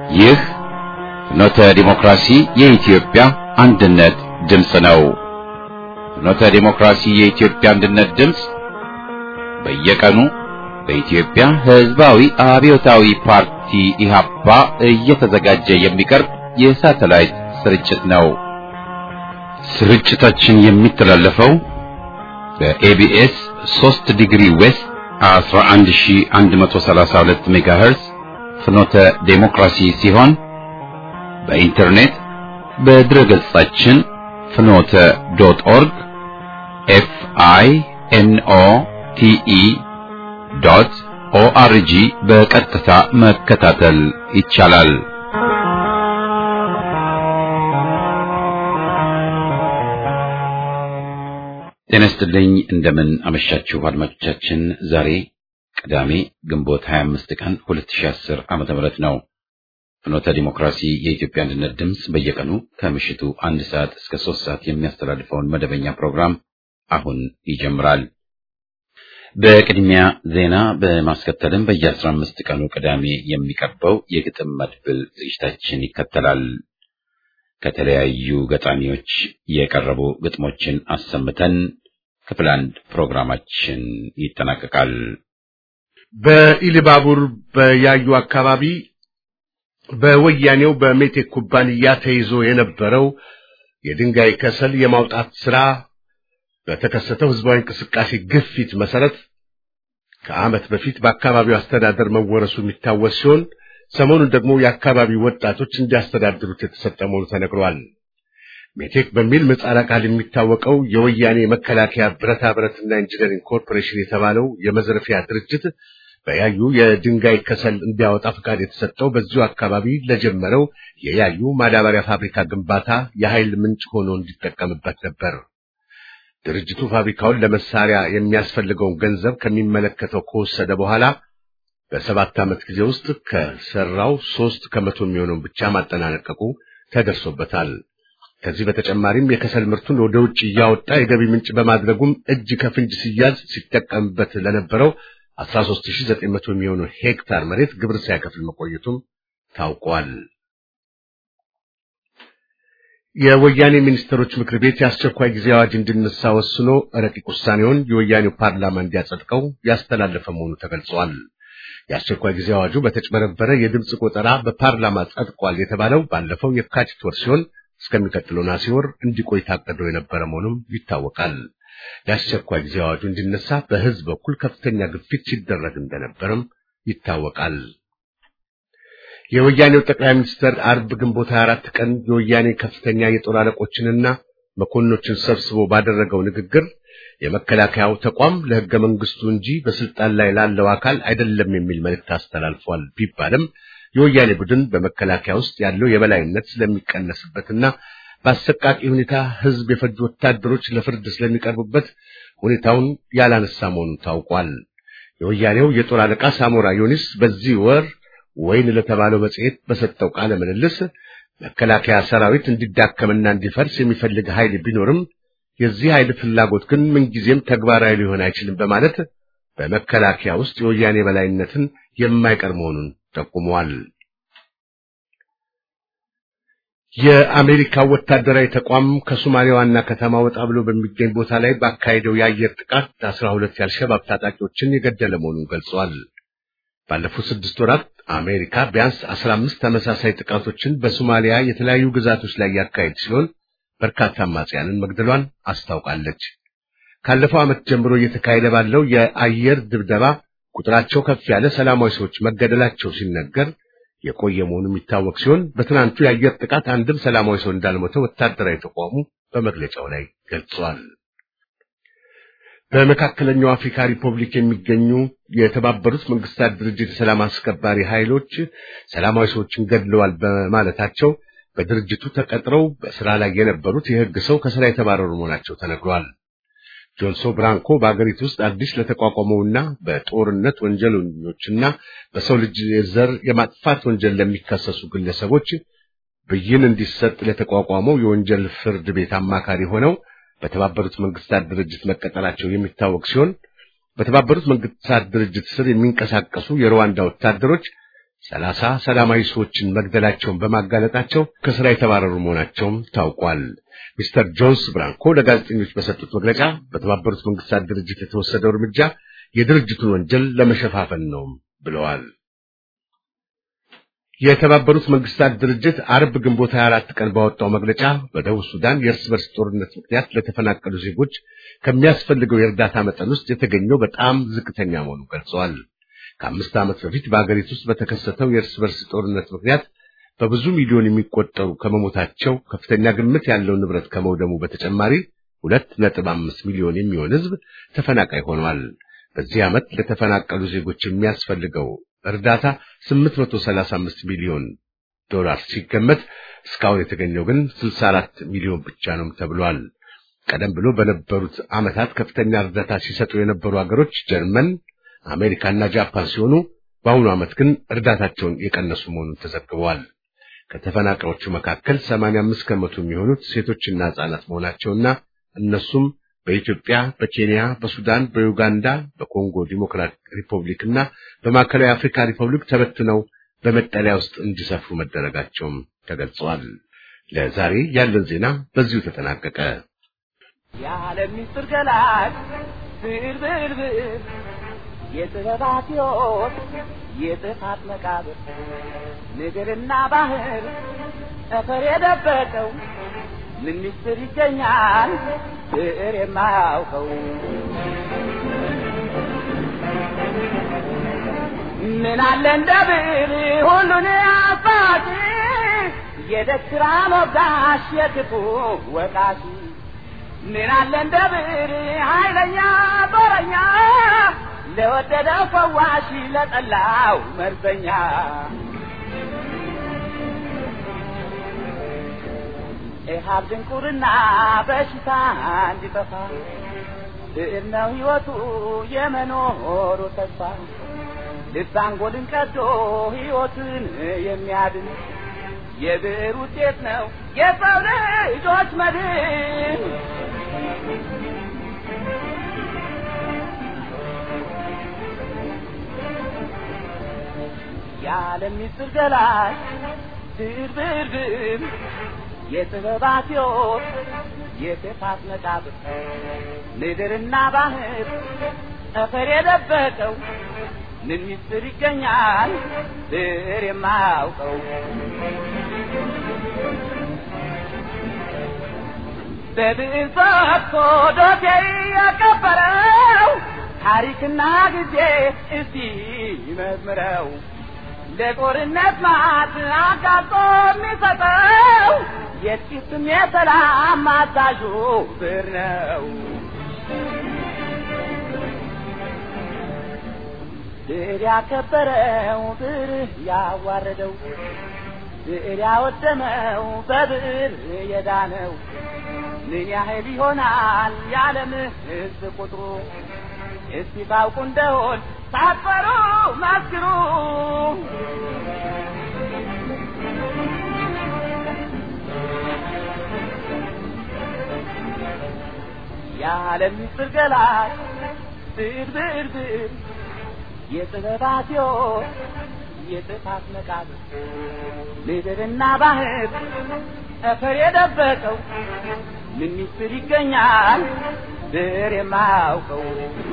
ይህ ፍኖተ ዲሞክራሲ የኢትዮጵያ አንድነት ድምፅ ነው። ፍኖተ ዲሞክራሲ የኢትዮጵያ አንድነት ድምፅ በየቀኑ በኢትዮጵያ ሕዝባዊ አብዮታዊ ፓርቲ ኢህአፓ እየተዘጋጀ የሚቀርብ የሳተላይት ስርጭት ነው። ስርጭታችን የሚተላለፈው በኤቢኤስ 3 ዲግሪ ዌስት 11132 ሜጋሄርስ ፍኖተ ዴሞክራሲ ሲሆን በኢንተርኔት በድረገጻችን ፍኖተ ዶት ኦርግ ኤፍ አይ ኤን ኦ ቲ ኢ ዶት ኦአርጂ በቀጥታ መከታተል ይቻላል። ጤና ይስጥልኝ። እንደምን አመሻችሁ አድማጮቻችን። ዛሬ ቅዳሜ ግንቦት 25 ቀን 2010 ዓመተ ምህረት ነው። ፍኖተ ዲሞክራሲ የኢትዮጵያ አንድነት ድምፅ በየቀኑ ከምሽቱ አንድ ሰዓት እስከ ሶስት ሰዓት የሚያስተላልፈውን መደበኛ ፕሮግራም አሁን ይጀምራል። በቅድሚያ ዜና በማስከተልም በየአስራ አምስት ቀኑ ቅዳሜ የሚቀርበው የግጥም መድብል ዝግጅታችን ይከተላል። ከተለያዩ ገጣሚዎች የቀረቡ ግጥሞችን አሰምተን ክፍል አንድ ፕሮግራማችን ይጠናቀቃል። በኢሊባቡር በያዩ አካባቢ በወያኔው በሜቴክ ኩባንያ ተይዞ የነበረው የድንጋይ ከሰል የማውጣት ስራ በተከሰተው ህዝባዊ እንቅስቃሴ ግፊት መሰረት ከዓመት በፊት በአካባቢው አስተዳደር መወረሱ የሚታወስ ሲሆን ሰሞኑን ደግሞ የአካባቢው ወጣቶች እንዲያስተዳድሩት የተሰጠ መሆኑ ተነግሯል። ሜቴክ በሚል ምህጻረ ቃል የሚታወቀው የወያኔ መከላከያ ብረታ ብረትና ኢንጂነሪንግ ኮርፖሬሽን የተባለው የመዝረፊያ ድርጅት በያዩ የድንጋይ ከሰል እንዲያወጣ ፈቃድ የተሰጠው በዚሁ አካባቢ ለጀመረው የያዩ ማዳበሪያ ፋብሪካ ግንባታ የኃይል ምንጭ ሆኖ እንዲጠቀምበት ነበር። ድርጅቱ ፋብሪካውን ለመሳሪያ የሚያስፈልገውን ገንዘብ ከሚመለከተው ከወሰደ በኋላ በሰባት ዓመት ጊዜ ውስጥ ከሰራው ሶስት ከመቶ የሚሆነውን ብቻ ማጠናቀቁ ተደርሶበታል። ከዚህ በተጨማሪም የከሰል ምርቱን ወደ ውጭ እያወጣ የገቢ ምንጭ በማድረጉም እጅ ከፍንጅ ሲያዝ ሲጠቀምበት ለነበረው 13900 የሚሆኑ ሄክታር መሬት ግብር ሳይከፍል መቆየቱም ታውቋል። የወያኔ ሚኒስትሮች ምክር ቤት የአስቸኳይ ጊዜ አዋጅ እንዲነሳ ወስኖ ረቂቅ ውሳኔውን የወያኔው ፓርላማ እንዲያጸድቀው ያስተላለፈ መሆኑ ተገልጿል። የአስቸኳይ ጊዜ አዋጁ በተጭበረበረ የድምፅ ቆጠራ በፓርላማ ጸድቋል የተባለው ባለፈው የካቲት ወር ሲሆን እስከሚቀጥለው ነሐሴ ወር እንዲቆይ ታቅዶ የነበረ መሆኑም ይታወቃል። የአስቸኳይ ጊዜ አዋጁ እንዲነሳ በሕዝብ በኩል ከፍተኛ ግፊት ሲደረግ እንደነበርም ይታወቃል። የወያኔው ጠቅላይ ሚኒስትር አርብ ግንቦት 24 ቀን የወያኔ ከፍተኛ የጦር አለቆችንና መኮንኖችን ሰብስቦ ባደረገው ንግግር የመከላከያው ተቋም ለሕገ መንግስቱ እንጂ በስልጣን ላይ ላለው አካል አይደለም የሚል መልእክት አስተላልፏል ቢባልም የወያኔ ቡድን በመከላከያ ውስጥ ያለው የበላይነት ስለሚቀነስበትና በአሰቃቂ ሁኔታ ሕዝብ የፈጁ ወታደሮች ለፍርድ ስለሚቀርቡበት ሁኔታውን ያላነሳ መሆኑን ታውቋል። የወያኔው የጦር አለቃ ሳሞራ ዮኒስ በዚህ ወር ወይን ለተባለው መጽሔት በሰጠው ቃለ ምልልስ መከላከያ ሰራዊት እንዲዳከምና እንዲፈርስ የሚፈልግ ኃይል ቢኖርም የዚህ ኃይል ፍላጎት ግን ምንጊዜም ተግባራዊ ሊሆን አይችልም በማለት በመከላከያ ውስጥ የወያኔ በላይነትን የማይቀር መሆኑን ጠቁመዋል። የአሜሪካ ወታደራዊ ተቋም ከሶማሌ ዋና ከተማ ወጣ ብሎ በሚገኝ ቦታ ላይ ባካሄደው የአየር ጥቃት አስራ ሁለት የአልሸባብ ታጣቂዎችን የገደለ መሆኑን ገልጸዋል። ባለፉት ስድስት ወራት አሜሪካ ቢያንስ አስራ አምስት ተመሳሳይ ጥቃቶችን በሶማሊያ የተለያዩ ግዛቶች ላይ ያካሄድ ሲሆን በርካታ አማጽያንን መግደሏን አስታውቃለች። ካለፈው ዓመት ጀምሮ እየተካሄደ ባለው የአየር ድብደባ ቁጥራቸው ከፍ ያለ ሰላማዊ ሰዎች መገደላቸው ሲነገር የቆየ መሆኑ የሚታወቅ ሲሆን በትናንቱ የአየር ጥቃት አንድም ሰላማዊ ሰው እንዳልሞተ ወታደራዊ ተቋሙ በመግለጫው ላይ ገልጿል። በመካከለኛው አፍሪካ ሪፐብሊክ የሚገኙ የተባበሩት መንግስታት ድርጅት የሰላም አስከባሪ ኃይሎች ሰላማዊ ሰዎችን ገድለዋል በማለታቸው በድርጅቱ ተቀጥረው በስራ ላይ የነበሩት የሕግ ሰው ከስራ የተባረሩ መሆናቸው ተነግሯል። ጆንሶ ብራንኮ በአገሪቱ ውስጥ አዲስ ለተቋቋመውና በጦርነት ወንጀለኞችና በሰው ልጅ ዘር የማጥፋት ወንጀል ለሚከሰሱ ግለሰቦች ብይን እንዲሰጥ ለተቋቋመው የወንጀል ፍርድ ቤት አማካሪ ሆነው በተባበሩት መንግስታት ድርጅት መቀጠላቸው የሚታወቅ ሲሆን በተባበሩት መንግስታት ድርጅት ስር የሚንቀሳቀሱ የሩዋንዳ ወታደሮች ሰላሳ ሰላማዊ ሰዎችን መግደላቸውን በማጋለጣቸው ከስራ የተባረሩ መሆናቸውም ታውቋል። ሚስተር ጆንስ ብራንኮ ለጋዜጠኞች በሰጡት መግለጫ በተባበሩት መንግስታት ድርጅት የተወሰደው እርምጃ የድርጅቱን ወንጀል ለመሸፋፈን ነው ብለዋል። የተባበሩት መንግስታት ድርጅት አርብ ግንቦት 24 ቀን ባወጣው መግለጫ በደቡብ ሱዳን የእርስ በርስ ጦርነት ምክንያት ለተፈናቀሉ ዜጎች ከሚያስፈልገው የእርዳታ መጠን ውስጥ የተገኘው በጣም ዝቅተኛ መሆኑን ገልጸዋል። ከአምስት ዓመት በፊት በአገሪቱ ውስጥ በተከሰተው የእርስ በርስ ጦርነት ምክንያት በብዙ ሚሊዮን የሚቆጠሩ ከመሞታቸው ከፍተኛ ግምት ያለው ንብረት ከመውደሙ በተጨማሪ ሁለት ነጥብ አምስት ሚሊዮን የሚሆን ሕዝብ ተፈናቃይ ሆኗል። በዚህ ዓመት ለተፈናቀሉ ዜጎች የሚያስፈልገው እርዳታ 835 ሚሊዮን ዶላር ሲገመት እስካሁን የተገኘው ግን 64 ሚሊዮን ብቻ ነው ተብሏል። ቀደም ብሎ በነበሩት ዓመታት ከፍተኛ እርዳታ ሲሰጡ የነበሩ ሀገሮች ጀርመን፣ አሜሪካና ጃፓን ሲሆኑ በአሁኑ ዓመት ግን እርዳታቸውን የቀነሱ መሆኑን ተዘግበዋል። ከተፈናቃዮቹ መካከል 85 ከመቶ የሚሆኑት ሴቶችና ሕፃናት መሆናቸውና እነሱም በኢትዮጵያ፣ በኬንያ፣ በሱዳን፣ በዩጋንዳ፣ በኮንጎ ዲሞክራቲክ ሪፐብሊክ እና በማዕከላዊ አፍሪካ ሪፐብሊክ ተበትነው በመጠለያ ውስጥ እንዲሰፍሩ መደረጋቸውም ተገልጸዋል። ለዛሬ ያለን ዜና በዚሁ ተጠናቀቀ። የዓለም ምስጢር ገላጭ ብዕር ብዕር ብዕር የጥበባት ሕይወት የጥፋት መቃብር ምድርና ባህር ጠፈር የደበቀው ምን ምስጢር ይገኛል ብዕር የማያውቀው ምን አለ እንደ ብዕር ሁሉን አባቲ የደስራ ሞጋሽ የክፉ ወቃሽ ምን አለ እንደ ብዕር ኃይለኛ ጦረኛ ለወደደው ፈዋሽ ለጠላው መርዘኛ ኢሃብ ድንቁርና በሽታ እንዲጠፋ ብዕር ነው ሕይወቱ የመኖሩ ተስፋ ልብ አንጎልን ቀዶ ሕይወትን የሚያድን የብዕር ውጤት ነው የሰው ልጆች መድን። የዓለም ምስጢር ገላጭ ብዕር ብዕር ብዕር የጥበባት ሕይወት የጥፋት መቃብር ምድርና ባህር ጠፈር የደበቀው ምን ምስጢር ይገኛል ብዕር የማያውቀው በብዕር ፈትቶ ዶሴ ያቀበረው ታሪክና ጊዜ እስቲ ይመዝምረው ለጦርነት ማት አጋጦ የሚሰጠው የጥቂትም የሰላም አዛዡ ብዕር ነው። ብዕር ያከበረው ብዕር ያዋረደው ብዕር ያወደመው በብዕር የዳነው ምን ያህል ይሆናል የዓለም ሕዝብ ቁጥሩ? እስቲ ታውቁ እንደሆን ሳትፈሩ መስክሩ። የዓለም ምስጢር ገላጭ ብዕር ብዕር ብዕር የጥበባት ሕይወት የጥፋት መቃብር ምድርና ባህር ጠፈር የደበቀው ምን ምስጢር ይገኛል ብዕር የማያውቀው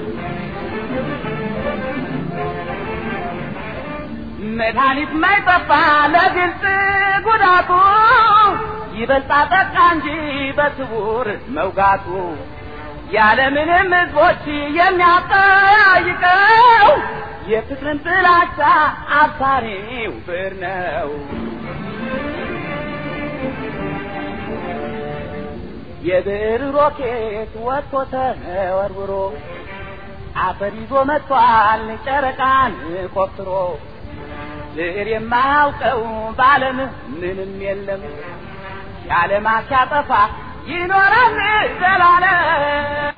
መድኃኒት ማይጠፋ ለግልጽ ጉዳቱ ይበልጣ ጠቃ እንጂ በስውር መውጋቱ ያለምንም ሕዝቦች የሚያጠያይቀው የፍቅርን ጥላቻ አብሳሪው ብዕር ነው። የብዕር ሮኬት ወጥቶ ተወርውሮ አፈር ይዞ መጥቷል ጨረቃን ቆፍሮ ብዕር የማያውቀው በዓለም ምንም የለም የዓለም ሲያጠፋ ይኖራል ዘላለም።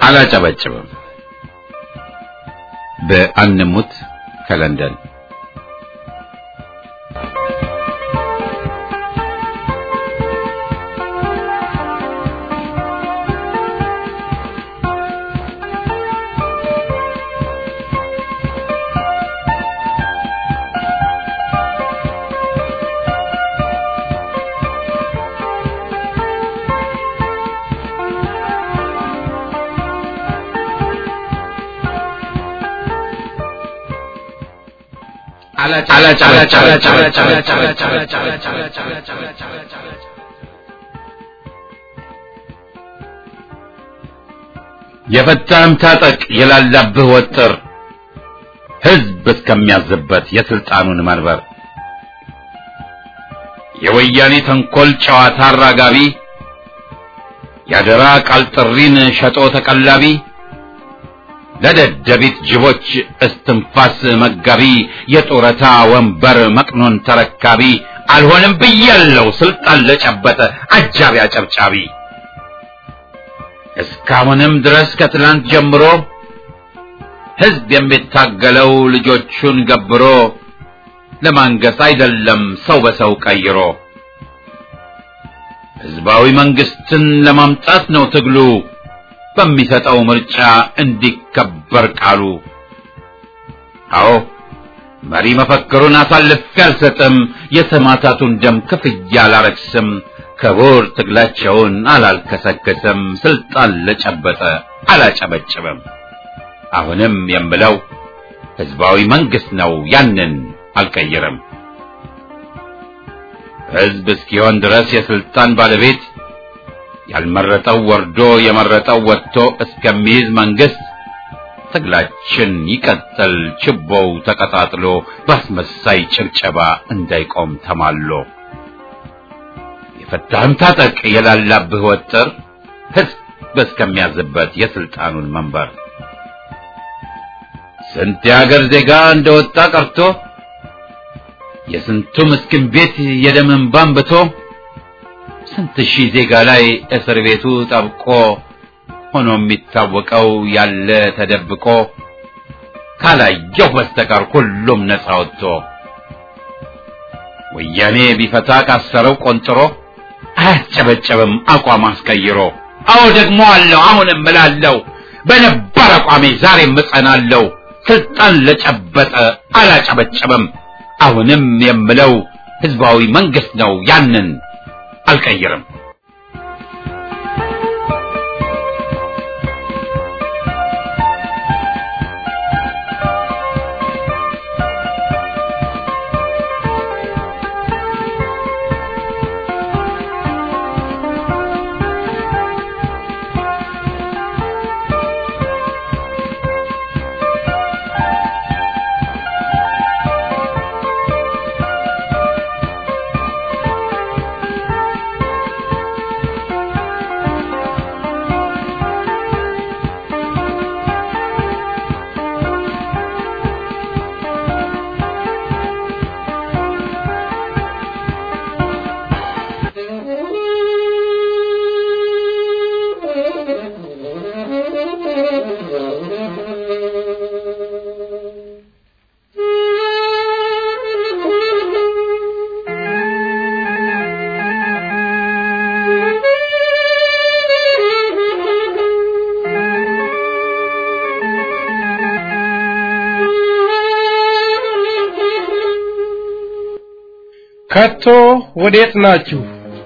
አላጨበጭብም። በአንሙት ከለንደን የፈታህም ታጠቅ የላላብህ ወጥር ሕዝብ እስከሚያዝበት የስልጣኑን መንበር የወያኔ ተንኮል ጨዋታ አራጋቢ ያደራ ቃል ጥሪን ሸጦ ተቀላቢ ለደደቢት ጅቦች እስትንፋስ መጋቢ የጡረታ ወንበር መቅኖን ተረካቢ አልሆንም ብያለው ስልጣን ለጨበጠ አጃቢ አጨብጫቢ እስካሁንም ድረስ ከትላንት ጀምሮ ሕዝብ የሚታገለው ልጆቹን ገብሮ ለማንገስ አይደለም ሰው በሰው ቀይሮ ሕዝባዊ መንግስትን ለማምጣት ነው ትግሉ በሚሰጠው ምርጫ እንዲከበር ቃሉ። አዎ መሪ መፈክሩን አሳልፌ አልሰጥም፣ የሰማዕታቱን ደም ክፍያ አላረክስም፣ ክቡር ትግላቸውን አላልከሰከስም፣ ስልጣን ለጨበጠ አላጨበጭብም። አሁንም የምለው ህዝባዊ መንግስት ነው፣ ያንን አልቀይርም። ህዝብ እስኪሆን ድረስ የስልጣን ባለቤት ያልመረጠው ወርዶ የመረጠው ወጥቶ እስከሚይዝ መንግስት ትግላችን ይቀጥል፣ ችቦው ተቀጣጥሎ በአስመሳይ ጭብጨባ እንዳይቆም ተማሎ። የፈታህም ታጠቅ የላላብህ ወጥር ህዝብ እስከሚያዝበት የስልጣኑን መንበር ስንት የሀገር ዜጋ እንደወጣ ቀርቶ የስንቱ ምስኪን ቤት የደም እንባ አንብቶ ስንት ሺህ ዜጋ ላይ እስር ቤቱ ጠብቆ ሆኖ የሚታወቀው ያለ ተደብቆ ካላየው በስተቀር ሁሉም ነፃ ወጥቶ ወያኔ ቢፈታ ካሰረው ቆንጥሮ አያስጨበጨብም አቋም አስቀይሮ። አዎ ደግሞ አለው አሁንም እምላለሁ በነባር አቋሜ ዛሬም እጸናለሁ። ስልጣን ለጨበጠ አላጨበጨብም። አሁንም የምለው ህዝባዊ መንግስት ነው ያንን አልቀይርም። ከቶ ወዴት ናችሁ?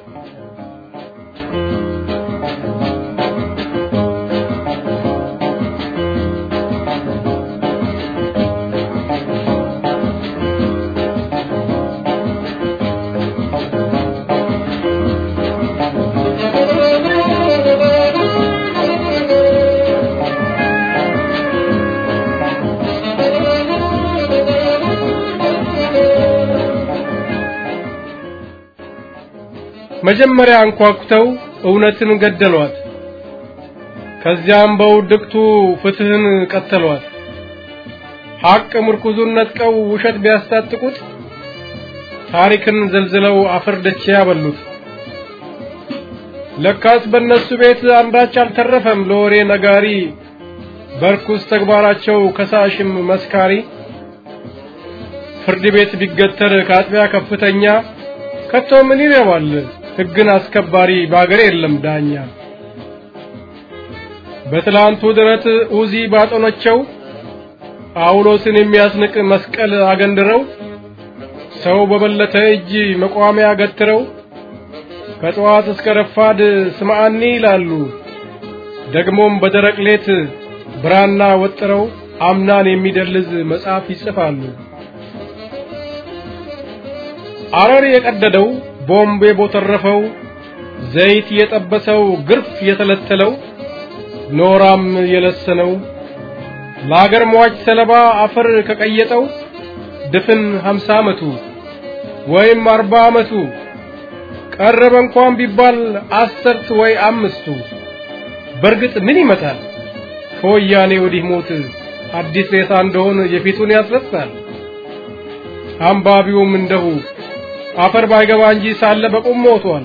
መጀመሪያ አንኳኩተው እውነትን ገደሏት። ከዚያም በውድቅቱ ፍትህን ቀተሏት። ሐቅ ምርኩዙን ነጥቀው ውሸት ቢያስታጥቁት ታሪክን ዘልዝለው አፈር ደቼ ያበሉት። ለካስ በእነሱ ቤት አንዳች አልተረፈም ለወሬ ነጋሪ በርኩስ ተግባራቸው ከሳሽም መስካሪ ፍርድ ቤት ቢገተር ከአጥቢያ ከፍተኛ ከቶ ምን ይረባል ሕግን አስከባሪ በአገር የለም ዳኛ በትላንቱ ድረት ኡዚ ባጦነቸው ጳውሎስን የሚያስንቅ መስቀል አገንድረው ሰው በበለተ እጅ መቋሚያ ገትረው ከጠዋት እስከ ረፋድ ስምዓኒ ይላሉ። ደግሞም በደረቅ ሌት ብራና ወጥረው አምናን የሚደልዝ መጽሐፍ ይጽፋሉ። አረር የቀደደው ቦምብ የቦተረፈው ዘይት የጠበሰው ግርፍ የተለተለው ኖራም የለሰነው ለአገር ሟች ሰለባ አፈር ከቀየጠው ድፍን ሀምሳ ዓመቱ ወይም አርባ ዓመቱ ቀረበ እንኳን ቢባል አስርት ወይ አምስቱ በርግጥ ምን ይመጣል ከወያኔ ወዲህ ሞት አዲስ ሬሳ እንደሆን የፊቱን ያስረሳል። አንባቢውም እንደሁ አፈር ባይገባ እንጂ ሳለ በቁም ሞቷል።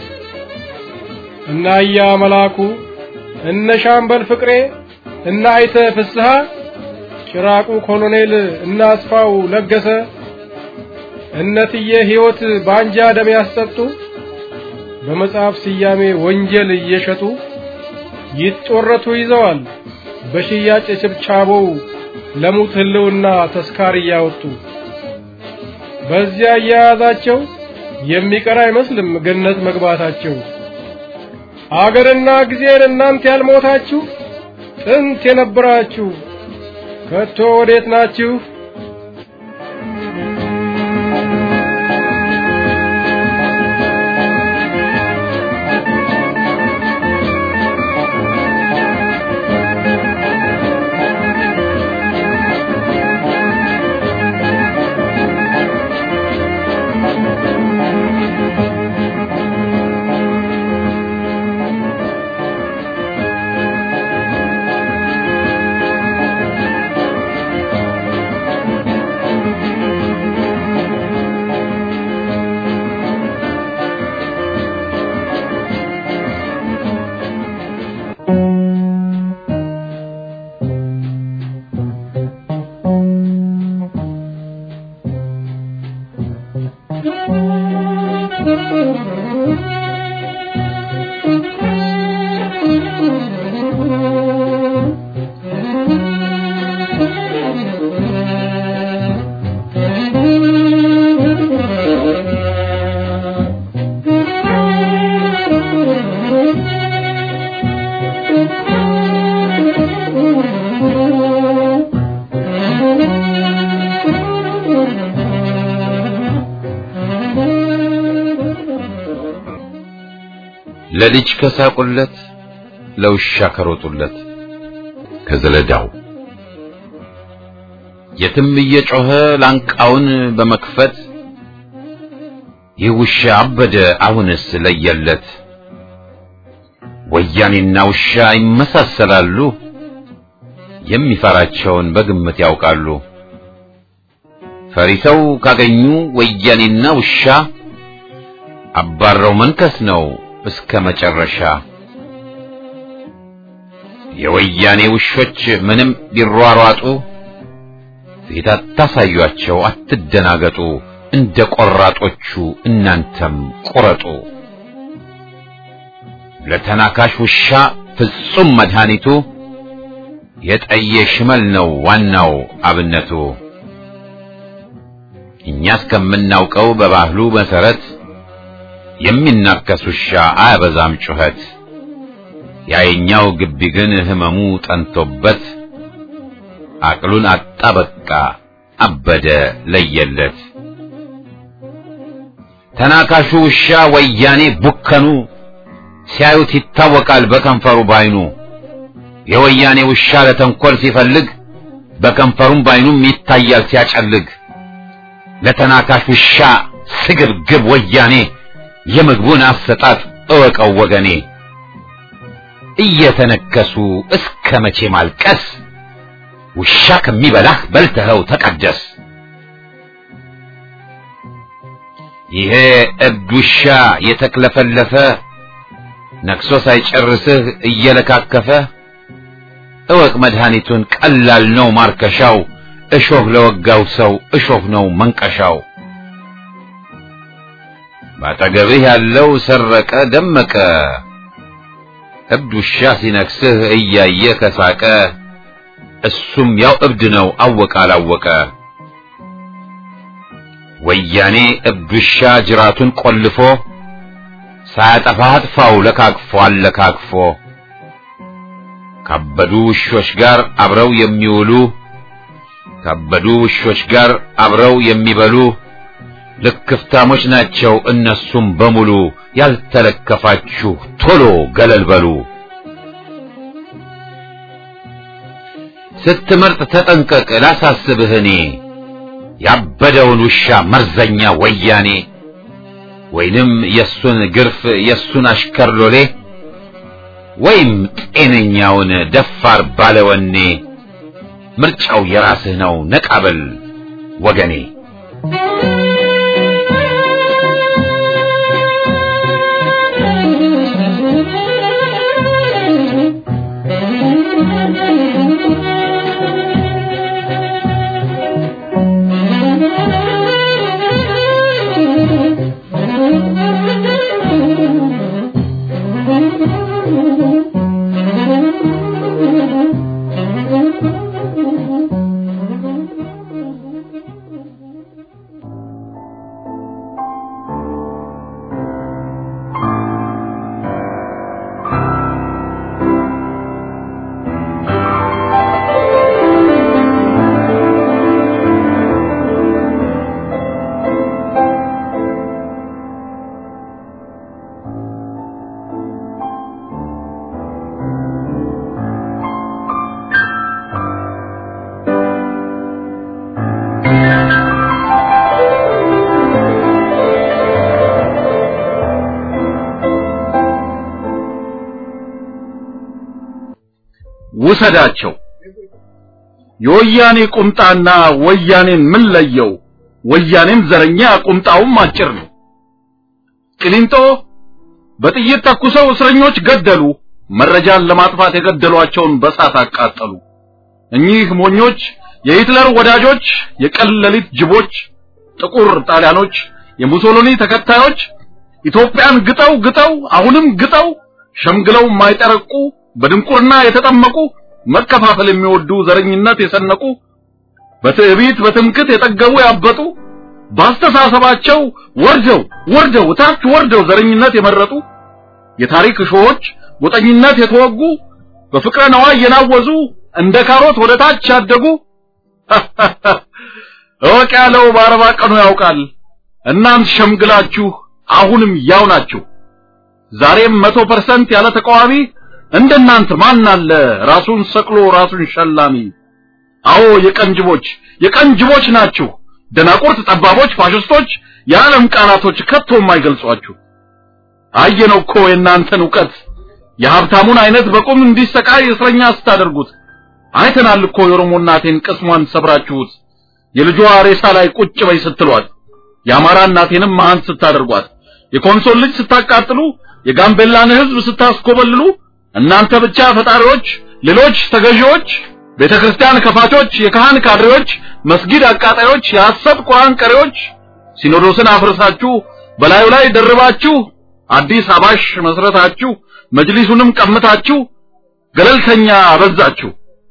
እና እያ መላኩ እነ ሻምበል ፍቅሬ እና አይተ ፍስሐ ጭራቁ ኮሎኔል እና አስፋው ለገሰ እነትዬ ሕይወት በአንጃ ደም ያስጠጡ በመጽሐፍ ስያሜ ወንጀል እየሸጡ ይጦረቱ ይዘዋል በሽያጭ ችብቻቦው ለሙት ህልውና ተስካር እያወጡ በዚያ እያያዛቸው የሚቀር አይመስልም ገነት መግባታቸው። አገርና ጊዜን እናንተ ያልሞታችሁ ጥንት የነበራችሁ ከቶ ወዴት ናችሁ? ለልጅ ከሳቁለት ለውሻ ከሮጡለት ከዘለዳው የትም እየጮኸ ላንቃውን በመክፈት ይህ ውሻ አበደ አሁንስ ለየለት። ወያኔና ውሻ ይመሳሰላሉ፣ የሚፈራቸውን በግምት ያውቃሉ። ፈሪሰው ካገኙ ወያኔና ውሻ አባረው መንከስ ነው እስከ መጨረሻ። የወያኔ ውሾች ምንም ቢሯሯጡ ፊት አታሳዩአቸው፣ አትደናገጡ። እንደ ቆራጦቹ እናንተም ቁረጡ። ለተናካሽ ውሻ ፍጹም መድኃኒቱ የጠየ ሽመል ነው ዋናው አብነቱ። እኛ እስከምናውቀው በባህሉ መሰረት የሚናከስ ውሻ አያበዛም ጩኸት። ያየኛው ግቢ ግን ህመሙ ጠንቶበት አቅሉን አጣ በቃ አበደ ለየለት። ተናካሹ ውሻ ወያኔ ቡከኑ ሲያዩት ይታወቃል በከንፈሩ ባይኑ። የወያኔ ውሻ ለተንኮል ሲፈልግ በከንፈሩም ባይኑም ይታያል ሲያጨልግ። ለተናካሽ ውሻ ስግብግብ ወያኔ የምግቡን አሰጣጥ እወቀው ወገኔ። እየተነከሱ እስከ መቼ ማልቀስ? ውሻ ከሚበላህ በልተኸው ተቀደስ። ይሄ እብድ ውሻ የተክለፈለፈ ነክሶ ሳይጨርስህ እየለካከፈ እወቅ መድኃኒቱን ቀላል ነው ማርከሻው እሾህ ለወጋው ሰው እሾህ ነው መንቀሻው ባጠገብህ ያለው ሰረቀ ደመቀ እብድ ውሻ ሲነክስህ እያየ ከሳቀ እሱም ያው እብድ ነው አወቀ አላወቀ ወያኔ እብድ ውሻ ጅራቱን ቆልፎ ሳያጠፋ አጥፋው ለካክፎ አለካክፎ ካበዱ ውሾች ጋር አብረው የሚውሉ ካበዱ ውሾች ጋር አብረው የሚበሉ ልክፍታሞች ናቸው እነሱም በሙሉ ያልተለከፋችሁ ቶሎ ገለል በሉ ስትመርጥ ተጠንቀቅ ላሳስብህ እኔ ያበደውን ውሻ መርዘኛ ወያኔ ወይንም የሱን ግርፍ የሱን አሽከር ሎሌ ወይም ጤነኛውን ደፋር ባለወኔ ምርጫው የራስህ ነው ነቃበል ወገኔ ውሰዳቸው የወያኔ ቁምጣና ወያኔን ምን ለየው? ወያኔም ዘረኛ ቁምጣውም አጭር ነው። ቅሊንጦ በጥይት ተኩሰው እስረኞች ገደሉ። መረጃን ለማጥፋት የገደሏቸውን በሳት አቃጠሉ። እኚህ ሞኞች የሂትለር ወዳጆች፣ የቀን ሌሊት ጅቦች፣ ጥቁር ጣሊያኖች፣ የሙሶሎኒ ተከታዮች ኢትዮጵያን ግጠው ግጠው አሁንም ግጠው ሸምግለው የማይጠረቁ በድንቁርና የተጠመቁ መከፋፈል የሚወዱ ዘረኝነት የሰነቁ በትዕቢት በትምክት የጠገቡ ያበጡ ባስተሳሰባቸው ወርደው ወርደው ታች ወርደው ዘረኝነት የመረጡ የታሪክ እሾሆች ጎጠኝነት የተወጉ በፍቅረ ነዋይ የናወዙ እንደ ካሮት ወደ ታች ያደጉ እወቅ ያለው በአርባ ቀኑ ያውቃል። እናንት ሸምግላችሁ አሁንም ያው ናችሁ። ዛሬም መቶ ፐርሰንት ያለ ተቃዋሚ እንደናንተ ማን አለ ራሱን ሰቅሎ ራሱን ሸላሚ? አዎ የቀንጅቦች የቀንጅቦች ናችሁ። ደናቁርት፣ ጠባቦች፣ ፋሽስቶች የዓለም ቃላቶች ከቶ የማይገልጿችሁ። አየነው እኮ የእናንተን ዕውቀት የሀብታሙን አይነት በቁም እንዲሰቃይ እስረኛ ስታደርጉት አይተናል እኮ የኦሮሞ እናቴን ቅስሟን ሰብራችሁት የልጇ ሬሳ ላይ ቁጭ በይ ስትሏት የአማራ እናቴንም መሃን ስታደርጓት የኮንሶል ልጅ ስታቃጥሉ የጋምቤላን ሕዝብ ስታስኮበልሉ እናንተ ብቻ ፈጣሪዎች፣ ሌሎች ተገዢዎች፣ ቤተክርስቲያን ከፋቾች፣ የካህን ካድሬዎች፣ መስጊድ አቃጣዮች፣ የሐሰት ቁርአን ቀሪዎች ሲኖዶስን አፍርሳችሁ በላዩ ላይ ደርባችሁ አዲስ አባሽ መስረታችሁ መጅሊሱንም ቀምታችሁ ገለልተኛ አበዛችሁ።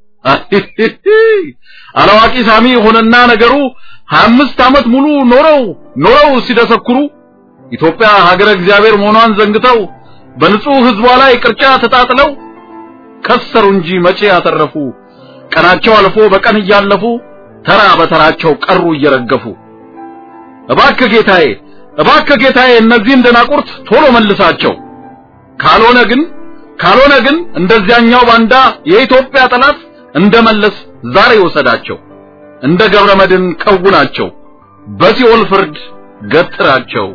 አላዋቂ ሳሚ ሆነና ነገሩ 25 ዓመት ሙሉ ኖረው ኖረው ሲደሰኩሩ ኢትዮጵያ ሀገረ እግዚአብሔር መሆኗን ዘንግተው በንጹህ ህዝቧ ላይ ቅርጫ ተጣጥለው ከሰሩ እንጂ መቼ ያተረፉ። ቀናቸው አልፎ በቀን እያለፉ ተራ በተራቸው ቀሩ እየረገፉ። እባክህ ጌታዬ፣ እባክህ ጌታዬ እነዚህን ደናቁርት ቶሎ መልሳቸው። ካልሆነ ግን ካልሆነ ግን እንደዚያኛው ባንዳ የኢትዮጵያ ጠላት እንደመለስ ዛሬ ወሰዳቸው። እንደ ገብረ መድን ከውናቸው፣ በሲኦል ፍርድ ገትራቸው።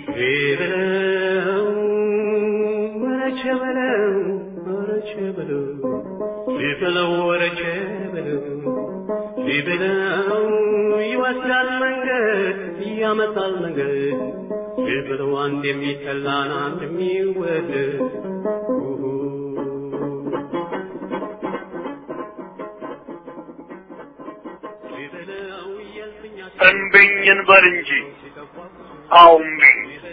ቢበለው ወረቸ በለው ወረቸ በለው ቢበለው ወረቸ በለው ቢበለው ይወስዳል መንገድ ያመጣል መንገድ ቢበለው አንድ የሚጠላን አንድ የሚወደድ እምቢኝን በል እንጂ አዎ እምቢኝ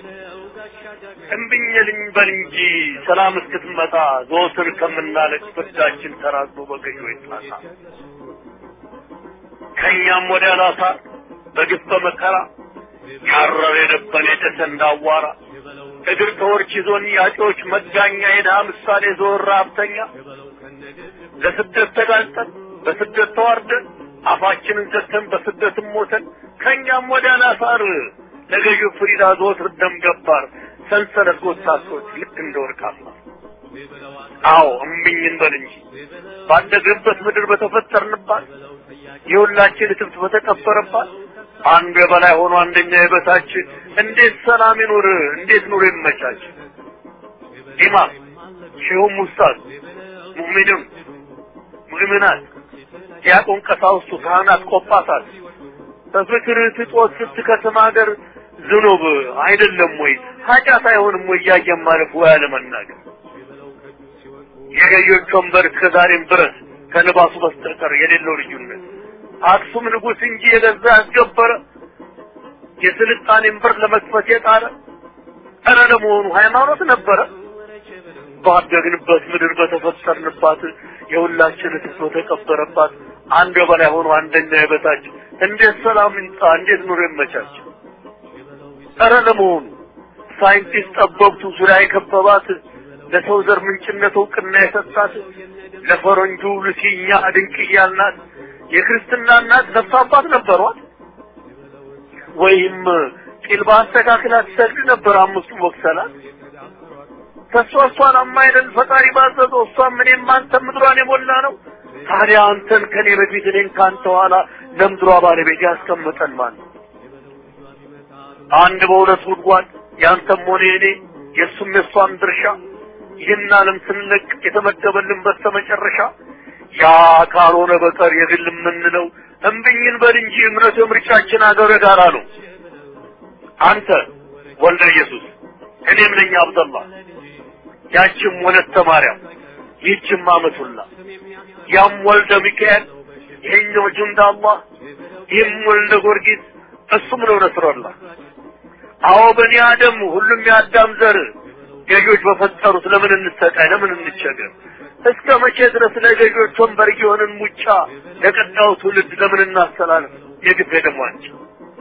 እምቢኝልኝ በል እንጂ ሰላም እስክትመጣ ዘወትር ከምናለቅ ፍርዳችን ተራዝሞ በገዢዎች ጣሳ ከእኛም ወደ አላሳ በግፍ በመከራ ያረረ የደበን የጨሰ እንዳዋራ እግር ተወርች ይዞን ያጮች መጋኛ የድሃ ምሳሌ ዞር ሀብተኛ ለስደት ተጋልጠን በስደት ተዋርደን አፋችንን ዘግተን በስደትም ሞተን ከእኛም ወደ አላሳር ለገዢው ፍሪዳ ዘወትር ደም ገባር ሰንሰለት ጎታቶች ልክ እንደ ወርቅ አስማር አዎ እምቢኝን በል እንጂ ባደግንበት ምድር በተፈጠርንባት የሁላችን እትብት በተቀበረባት አንዱ የበላይ ሆኖ አንደኛ የበታች እንዴት ሰላም ይኑር? እንዴት ኑሮ ይመቻች? ኢማም ሼሁም ኡስታዝ ሙእሚንም ሙእሚናት ዲያቆን ቀሳውስቱ ካህናት ቆጳሳት በፍቅር ትጦት ስትከስም ሀገር ዝኑብ አይደለም ወይ ኃጢአት አይሆንም ወይ እያየን ማለፍ ወይ አለመናገር የገዮች ወንበር እስከዛሬም ድረስ ከልባሱ በስተቀር የሌለው ልዩነት አክሱም ንጉሥ እንጂ የገዛ ያስገበረ የስልጣኔን በር ለመክፈት የጣረ ኧረ ለመሆኑ ሃይማኖት ነበረ? ባደግንበት ምድር በተፈጠርንባት የሁላችን ትቶ ተቀበረባት አንድ በላይ ሆኖ አንደኛ የበታች እንዴት ሰላም ይምጣ? እንዴት ኑሮ ይመቻች? ኧረ ለመሆኑ ሳይንቲስት ጠበብቱ ዙሪያ የከበባት ለሰው ዘር ምንጭነት እውቅና የሰጣት ለፈረንጁ ልሲኛ ድንቅ እያልናት የክርስትና እናት ነፍስ አባት ነበሯት ወይም ቂል በአስተካክላ ትሰግድ ነበር አምስቱ ወቅሰላት ተሷ እሷን አማይለን ፈጣሪ ባዘዘው እሷም እኔም አንተም ምድሯን የሞላ ነው ታዲያ አንተን ከኔ በፊት እኔን ከአንተ ኋላ ለምድሯ ባለቤት ያስቀምጠን ማለት አንድ በሁለት ጉድጓድ ያንተም ሆነ የኔ የእሱም የእሷም ድርሻ ይህን ዓለም ስንለቅ የተመደበልን በስተመጨረሻ ያ ካልሆነ በቀር የግል የምንለው እምብኝን በል እንጂ እምነቱ የምርጫችን አገር ጋራ ነው። አንተ ወልደ ኢየሱስ እኔም ነኝ አብደላ ያችም ወለተ ማርያም ይህችም አመቱላ ያም ወልደ ሚካኤል ይሄኛው ጁንዳ አላህ ይህም ወልደ ጊዮርጊስ እሱም ነው ነስረላ አዎ በኒ አደም ሁሉም የአዳም ዘር ገዢዎች በፈጠሩት ለምን እንሰቃይ ለምን እንቸገር እስከ መቼ ድረስ ለገዢዎች ወንበር የሆንን ሙጫ ለቀጣዩ ትውልድ ለምን እናስተላልፍ የግፍ ደሟቸው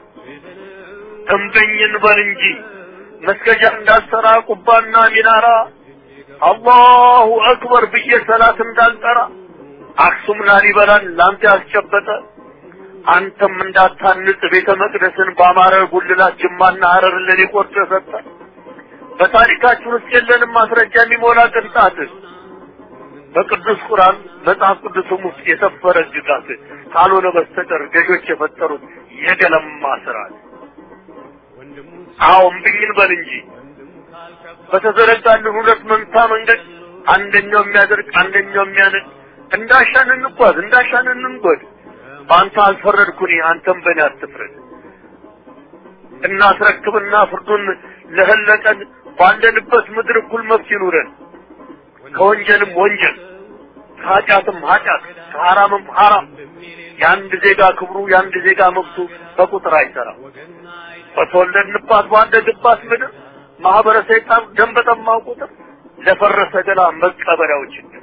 እምበኝን በል እንጂ መስገጃ እንዳልሰራ ቁባና ሚናራ አላሁ አክበር ብዬ ሰላት እንዳልጠራ አክሱም ላሊበላን ላንተ ያስጨበጠ አንተም እንዳታንጽ ቤተ መቅደስን በአማረ ጉልላት ጅማና ሀረር ለኔ ቆርጦ የሰጠ በታሪካችን ውስጥ የለንም ማስረጃ የሚሞላ ቅንጣት በቅዱስ ቁርአን መጽሐፍ ቅዱስም ውስጥ የሰፈረ ግጋት ካልሆነ በስተቀር ገዦች የፈጠሩት የገለማ ስርዓት አዎ እምብኝን በል እንጂ በተዘረጋልን ሁለት መንታ መንገድ አንደኛው የሚያደርግ አንደኛው የሚያነድ እንዳሻን እንጓዝ እንዳሻን እንንጎድ በአንተ አልፈረድኩኝ አንተም በእኔ አትፍረድ እናስረክብና ፍርዱን ለህለቀን ባለንበት ምድር እኩል መብት ይኑረን ከወንጀልም ወንጀል ከኃጢአትም ኃጢአት ከሐራምም ሐራም የአንድ ዜጋ ክብሩ የአንድ ዜጋ መብቱ በቁጥር አይሰራም በተወለድንባት ባደግባት ምድር ማህበረ ሰይጣን ደም በጠማው ቁጥር ለፈረሰ ገላ መቀበሪያው ችግር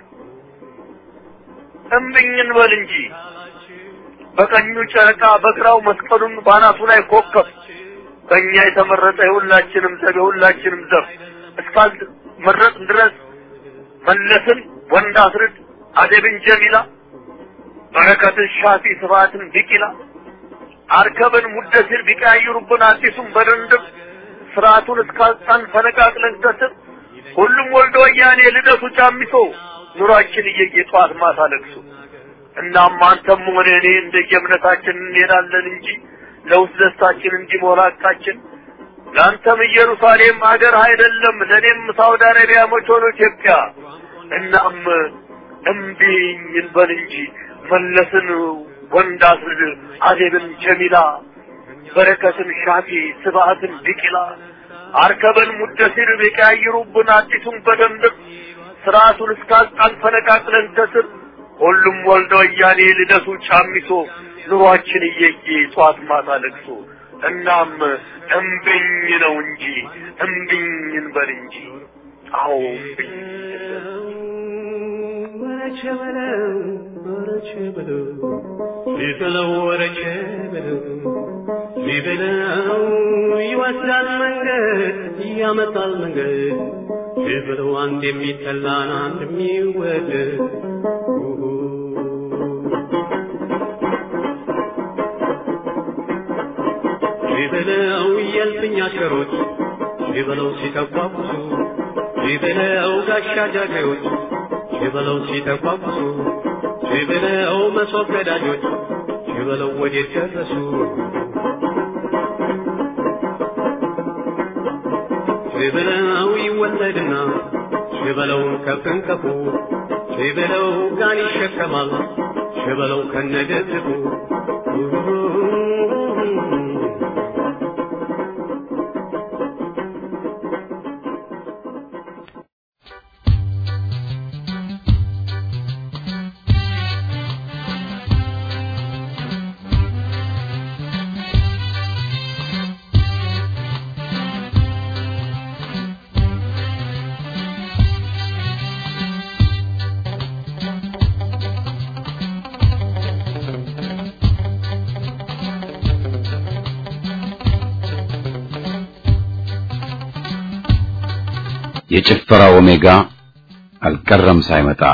እምብኝን በል እንጂ በቀኙ ጨረቃ በግራው መስቀሉን ባናቱ ላይ ኮከብ በእኛ የተመረጠ የሁላችንም ዘብ የሁላችንም ዘብ እስካል መረጥ ድረስ መለስን ወንድ አስርድ አደብን ጀሚላ በረከትን ሻፊ ስብሐትን ቢቂላ አርከብን ሙደሲር ቢቀያይሩብን አዲሱን በድንድብ ስርዓቱን እስካልጣን ፈነቃቅለን ከስር ሁሉም ወልዶ ወያኔ ልደቱ ጫሚሶ ኑሯችን እየየ ጠዋት ማታ ለቅሶ እናም አንተም ሆነ እኔ እንደየእምነታችን እንሄዳለን እንጂ ለውስጥ ደስታችን እንዲሞላ ቃችን ለአንተም ኢየሩሳሌም ሀገር አይደለም፣ ለእኔም ሳውዲ አረቢያ መች ሆኖ ኢትዮጵያ። እናም እምቢኝ እንበል እንጂ መለስን ወንድ አስርድ አዜብን ጀሚላ በረከትን ሻፊ ስብሐትን ቢቂላ አርከበን ሙደሲር ቢቀያይሩብን አዲሱን በደንብ ስርዓቱን እስካጣን ፈነቃቅለን ከስር ሁሉም ወልደ ወያኔ ልደቱ ጫሚሶ ኑሯችን እየየ ጧት ማታ ለቅሶ እናም እምብኝ ነው እንጂ እምብኝ እንበል እንጂ አዎ እምብኝ ወረቸ በለው ወረቸ በለው ቢበለው ወረቸ በለው ቢበለው ይወስዳል መንገድ ያመጣል መንገድ ቢበለው አንድ የሚጠላን አንድ የሚወደድ ቢበለው የልፍኝ አሽከሮች ቢበለው ሲተቋቁሱ ቢበለው ጋሻ ጃግሬዎች ቢበለው ሲተቋቁሱ ቢበለው መሶብ ገዳጆች ቢበለው ወዴት ደረሱ ቢበለው ይወለድና ቢበለው ከፍንከፉ ቢበለው ጋን ይሸከማል ቢበለው ከነደግፉ የጭፈራ ኦሜጋ አልቀረም ሳይመጣ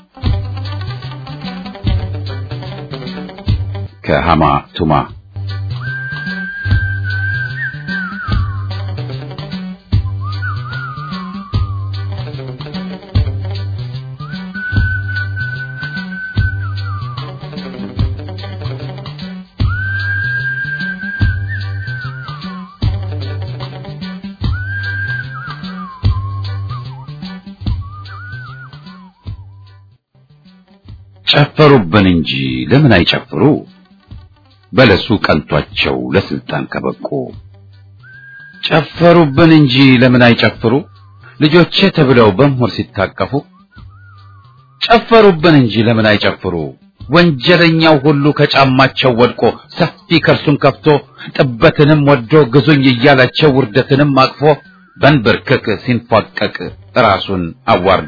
ከሃማ ቱማ ጨፈሩብን እንጂ ለምን አይጨፍሩ? በለሱ ቀንቷቸው ለስልጣን ከበቁ። ጨፈሩብን እንጂ ለምን አይጨፍሩ? ልጆቼ ተብለው በምሁር ሲታቀፉ። ጨፈሩብን እንጂ ለምን አይጨፍሩ? ወንጀለኛው ሁሉ ከጫማቸው ወድቆ ሰፊ ከርሱን ከፍቶ ጥበትንም ወዶ ግዙኝ እያላቸው ውርደትንም አቅፎ በንብርክክ ሲንፏቀቅ ራሱን አዋርዶ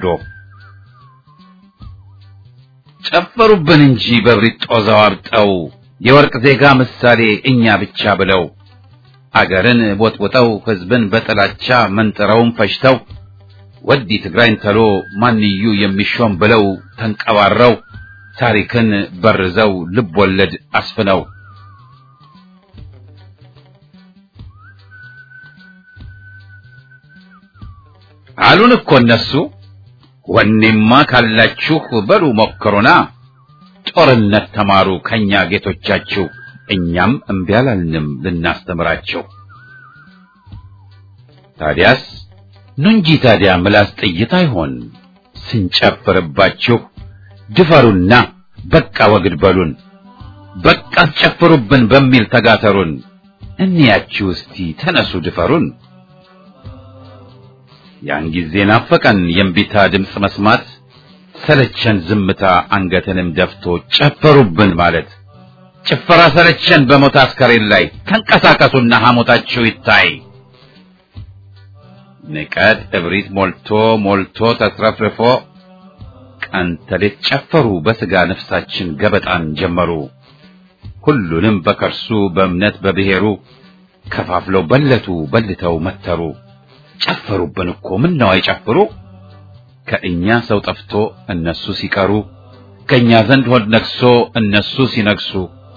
ጨፈሩብን እንጂ በብሪት ጦዛው አብጠው የወርቅ ዜጋ ምሳሌ እኛ ብቻ ብለው አገርን ቦጥቦጠው ሕዝብን በጥላቻ መንጥረውን ፈጅተው ወዲ ትግራይን ተሎ ማንዩ የሚሾም ብለው ተንቀባረው ታሪክን በርዘው ልብ ወለድ አስፍነው አሉን እኮ እነሱ ወኔማ ካላችሁ በሉ ሞክሩና ጦርነት ተማሩ ከኛ ጌቶቻችሁ እኛም እምቢ አላልንም ልናስተምራቸው ታዲያስ ኑ እንጂ ታዲያ ምላስ ጥይት አይሆን ስንጨፍርባችሁ ድፈሩና በቃ ወግድ በሉን በቃ አስጨፍሩብን በሚል ተጋተሩን እንያችሁ እስቲ ተነሱ ድፈሩን ያን ጊዜ ናፈቀን የእምቢታ ድምፅ መስማት ሰለቸን ዝምታ አንገትንም ደፍቶ ጨፈሩብን ማለት ጭፈራ ሰለቸን በሞት አስከሬን ላይ ተንቀሳቀሱና ሐሞታችሁ ይታይ ንቀት እብሪት ሞልቶ ሞልቶ ተትረፍርፎ ቀን ተሌት ጨፈሩ በስጋ ነፍሳችን ገበጣን ጀመሩ ሁሉንም በከርሱ በእምነት በብሔሩ ከፋፍለው በለቱ በልተው መተሩ ጨፈሩብን እኮ ምን ነው አይጨፍሩ ከእኛ ሰው ጠፍቶ እነሱ ሲቀሩ ከእኛ ዘንድ ሆድ ነግሶ እነሱ ሲነግሱ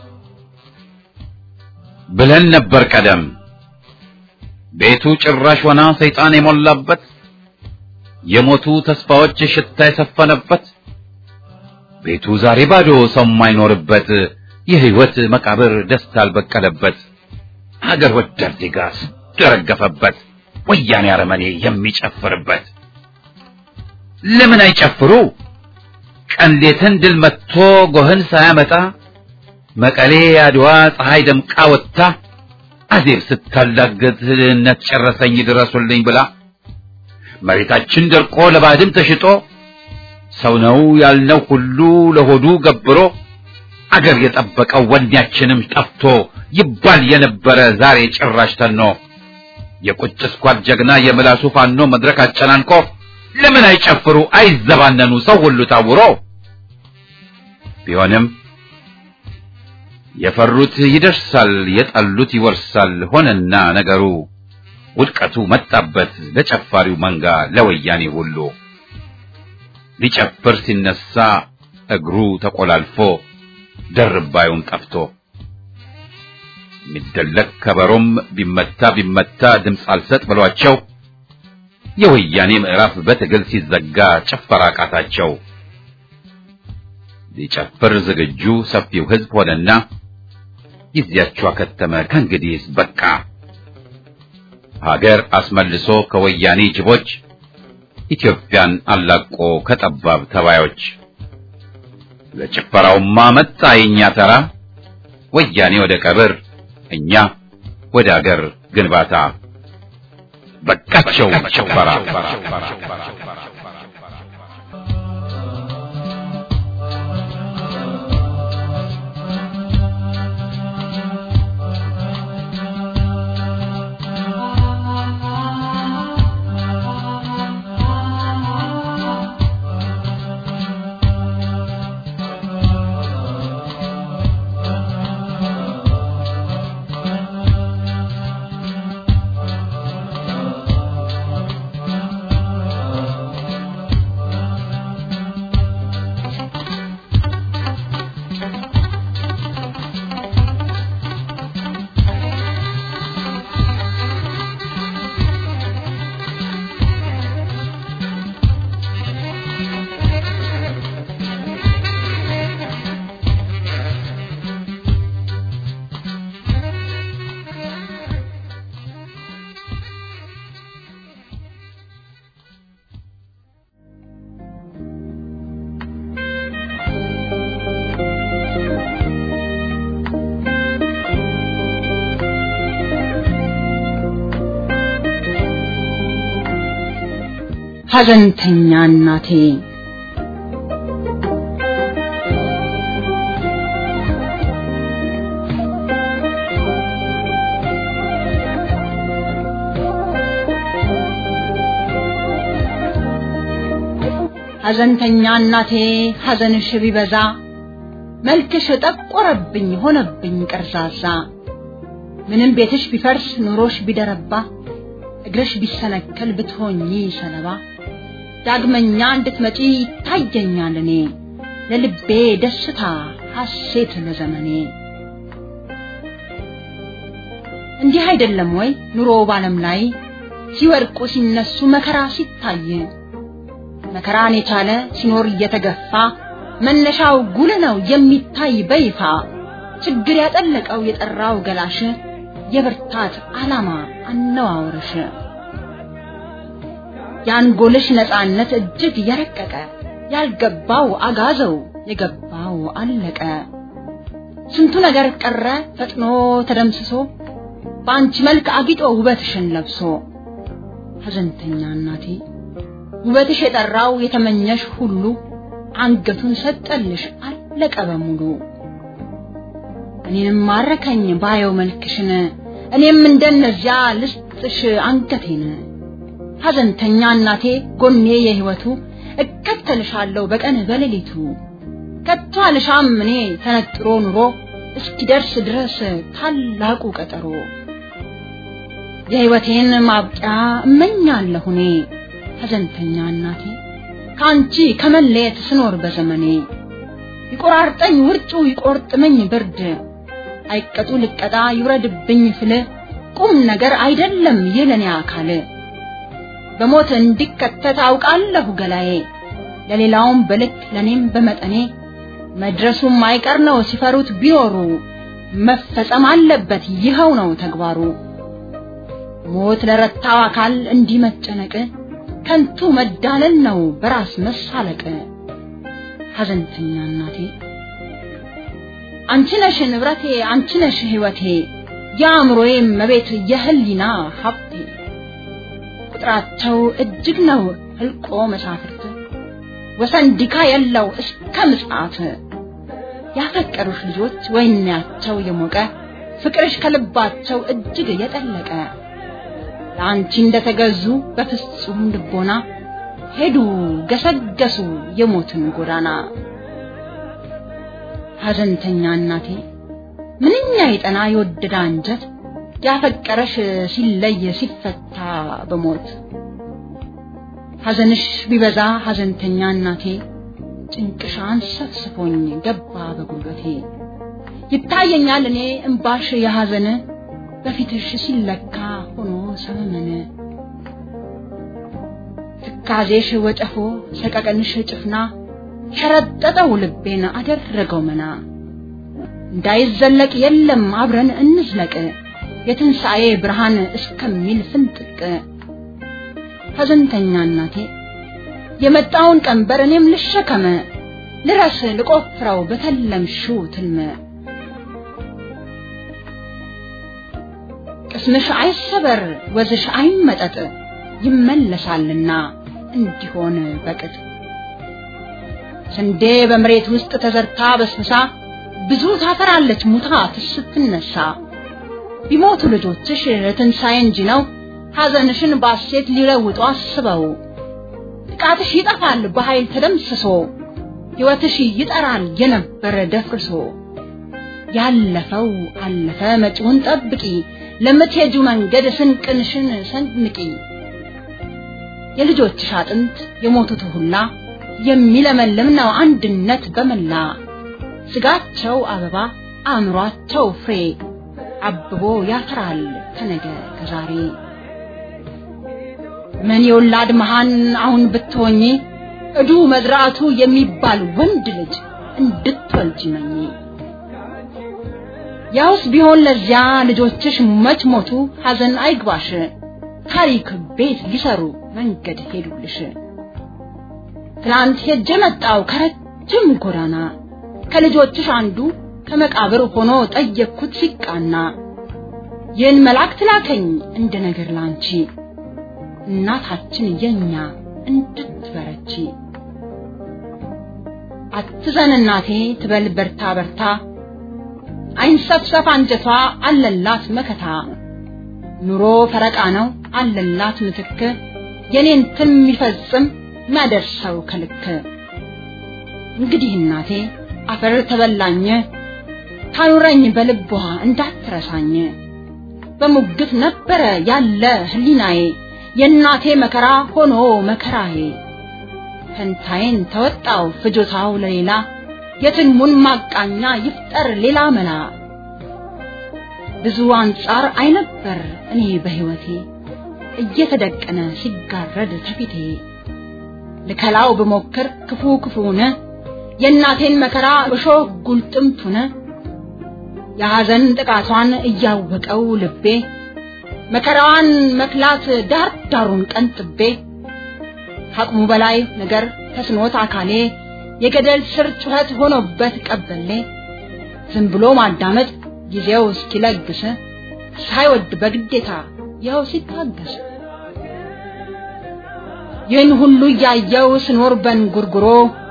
ብለን ነበር ቀደም ቤቱ ጭራሽ ሆና ሰይጣን የሞላበት የሞቱ ተስፋዎች ሽታ የሰፈነበት ቤቱ ዛሬ ባዶ ሰው የማይኖርበት የህይወት መቃብር ደስታ አልበቀለበት ሀገር ወዳድ ዜጋ ስንቱ የረገፈበት ወያኔ አረመኔ የሚጨፍርበት ለምን አይጨፍሩ? ቀን ሌትን ድል መጥቶ ጎህን ሳያመጣ መቀሌ አድዋ ፀሐይ ደምቃ ወጥታ አዜብ ስታላገጥ ድህነት ጨረሰኝ ድረሱልኝ ብላ መሬታችን ደርቆ ለባድም ተሽጦ ሰው ነው ያልነው ሁሉ ለሆዱ ገብሮ አገር የጠበቀው ወኔያችንም ጠፍቶ ይባል የነበረ ዛሬ ጭራሽ ተኖ የቁጭ ስኳድ ጀግና የምላሱ ፋኖ መድረክ አጨናንቆ ለምን አይጨፍሩ አይዘባነኑ ሰው ሁሉ ታውሮ ቢሆንም የፈሩት ይደርሳል የጠሉት ይወርሳል ሆነና ነገሩ ውድቀቱ መጣበት ለጨፋሪው መንጋ ለወያኔ ሁሉ ሊጨፍር ሲነሳ እግሩ ተቆላልፎ ደርባዩን ጠፍቶ የሚደለቅ ከበሮም ቢመታ ቢመታ ድምፅ አልሰጥ ብሏቸው የወያኔ ምዕራፍ በትግል ሲዘጋ ጭፈራ ቃታቸው። ሊጨፍር ዝግጁ ሰፊው ሕዝብ ሆነና ጊዜያቸው አከተመ ከእንግዲህስ በቃ ሀገር አስመልሶ ከወያኔ ጅቦች ኢትዮጵያን አላቆ ከጠባብ ተባዮች ለጭፈራውማ መጣ የኛ ተራ ወያኔ ወደ ቀብር እኛ ወደ አገር ግንባታ በቃቸው ጭፈራ ሐዘንተኛ እናቴ ሐዘንተኛ እናቴ ሐዘንሽ ቢበዛ መልክሽ ጠቆረብኝ ሆነብኝ ቀርዛዛ ምንም ቤትሽ ቢፈርስ ኑሮሽ ቢደረባ እግርሽ ቢሰነከል ብትሆኚ ሰለባ ዳግመኛ እንድትመጪ ይታየኛል እኔ ለልቤ ደስታ ሐሴት ለዘመኔ እንዲህ አይደለም ወይ ኑሮ ባለም ላይ ሲወድቁ ሲነሱ መከራ ሲታይ መከራን የቻለ ሲኖር እየተገፋ መነሻው ጉል ነው የሚታይ በይፋ ችግር ያጠለቀው የጠራው ገላሽ የብርታት ዓላማ አነዋወርሽ የአንጎልሽ ነፃነት እጅግ የረቀቀ ያልገባው አጋዘው የገባው አለቀ ስንቱ ነገር ቀረ ፈጥኖ ተደምስሶ በአንቺ መልክ አጊጦ ውበትሽን ለብሶ ሐዘንተኛ እናቴ ውበትሽ የጠራው የተመኘሽ ሁሉ አንገቱን ሰጠልሽ አለቀ በሙሉ እኔንም ማረከኝ ባየው መልክሽን እኔም እንደነዚያ ልስጥሽ አንገቴን ሐዘንተኛ እናቴ ጎኔ የህይወቱ እከተልሻለሁ በቀን በሌሊቱ ከቶ አልሻም እኔ ተነጥሮ ኑሮ እስኪደርስ ድረስ ታላቁ ቀጠሮ የህይወቴን ማብቂያ እመኛለሁ እኔ ሐዘንተኛ እናቴ ከአንቺ ከመለየት ስኖር በዘመኔ ይቆራርጠኝ ውርጩ ይቆርጥመኝ ብርድ አይቀጡ ልቀጣ ይውረድብኝ ፍል ቁም ነገር አይደለም የለኔ አካል በሞት እንዲከተት አውቃለሁ ገላዬ ለሌላውም በልክ ለኔም በመጠኔ መድረሱም አይቀር ነው ሲፈሩት ቢኖሩ መፈጸም አለበት ይኸው ነው ተግባሩ ሞት ለረታው አካል እንዲህ መጨነቅ ከንቱ መዳለል ነው በራስ መሳለቅ። ሐዘንተኛ እናቴ አንቺ ነሽ ንብረቴ፣ አንቺ ነሽ ሕይወቴ፣ የአእምሮዬ መቤት፣ የህሊና ሀብቴ። ቁጥራቸው እጅግ ነው ህልቆ መሳፍርት ወሰን ዲካ የለው እስከ ምጽአት ያፈቀሩሽ ልጆች ወይናቸው የሞቀ ፍቅርሽ ከልባቸው እጅግ የጠለቀ ለአንቺ እንደተገዙ በፍጹም ልቦና ሄዱ ገሰገሱ የሞትን ጎዳና። ሐዘንተኛ እናቴ ምንኛ የጠና የወደደ አንጀት ያፈቀረሽ ሲለይ ሲፈታ በሞት ሐዘንሽ ቢበዛ ሐዘንተኛ እናቴ ጭንቅሻን ሰፍስፎኝ ገባ በጉልበቴ ይታየኛል እኔ እምባሽ የሐዘን በፊትሽ ሲለካ ሆኖ ሰመመን ትካዜሽ ወጨፎ ሰቀቀንሽ ጭፍና ሸረጠጠው ልቤን አደረገው መና እንዳይዘለቅ የለም አብረን እንዝለቅ የትንሣኤ ብርሃን እስከሚል ፍንጥቅ ሐዘንተኛ እናቴ የመጣውን ቀንበር እኔም ልሸከመ ልረስ ልቆፍረው በተለምሽው ትልመ ቅስምሽ አይሰበር ወዝሽ አይመጠጥ ይመለሳልና እንዲሆን በቅጥ ስንዴ በመሬት ውስጥ ተዘርታ በስብሳ ብዙ ታፈራለች ሙታ ስትነሳ ቢሞቱ ልጆችሽ ትንሣኤ እንጂ ነው ሐዘንሽን ባሴት ሊለውጡ አስበው ጥቃትሽ ይጠፋል በኃይል ተደምስሶ ሕይወትሽ ይጠራል የነበረ ደፍርሶ ያለፈው አለፈ መጪውን ጠብቂ ለምትሄጁ መንገድ ስንቅንሽን ሰንንቂ የልጆችሽ አጥንት የሞቱት ሁላ የሚለመልም ነው አንድነት በመላ ስጋቸው አበባ አእምሯቸው ፍሬ አብቦ ያፈራል ከነገ ከዛሬ ምን የወላድ መሃን አሁን ብትሆኚ እዱ መዝራቱ የሚባል ወንድ ልጅ እንድትወልጂ መኝ ያውስ ቢሆን ለዚያ ልጆችሽ መች ሞቱ ሐዘን አይግባሽ ታሪክ ቤት ሊሰሩ መንገድ ሄዱልሽ ትናንት ሄጄ መጣው ከረጅም ጎዳና ከልጆችሽ አንዱ ከመቃብር ሆኖ ጠየቅኩት ሲቃና ይህን መልአክ ትላከኝ እንደ ነገር ላንቺ እናታችን የኛ እንድትበረቺ አትዘን እናቴ ትበል በርታ በርታ አይንሰፍሰፍ አንጀቷ አለላት መከታ ኑሮ ፈረቃ ነው አለላት ምትክ የኔን ትን የሚፈጽም ማደርሰው ከልክ እንግዲህ እናቴ አፈር ተበላኝ ታኑረኝ በልቧ እንዳትረሳኝ በሙግት ነበረ ያለ ህሊናዬ የእናቴ መከራ ሆኖ መከራዬ ፈንታዬን ተወጣው ፍጆታው ለሌላ የትልሙን ማቃኛ ይፍጠር ሌላ መላ ብዙ አንጻር አይነበር እኔ በህይወቴ እየተደቀነ ሲጋረድ ተፊቴ ልከላው ብሞክር ክፉ ክፉነ የእናቴን መከራ እሾህ ጉልጥምቱነ የሐዘን ጥቃቷን እያወቀው ልቤ መከራዋን መክላት ዳር ዳሩን ቀንጥቤ ከአቅሙ በላይ ነገር ተስኖት አካሌ የገደል ስር ጩኸት ሆኖበት ቀበሌ ዝም ብሎ ማዳመጥ ጊዜው እስኪለግስ ሳይወድ በግዴታ ይኸው ሲታገስ ይህን ሁሉ እያየው ስኖር በንጉርጉሮ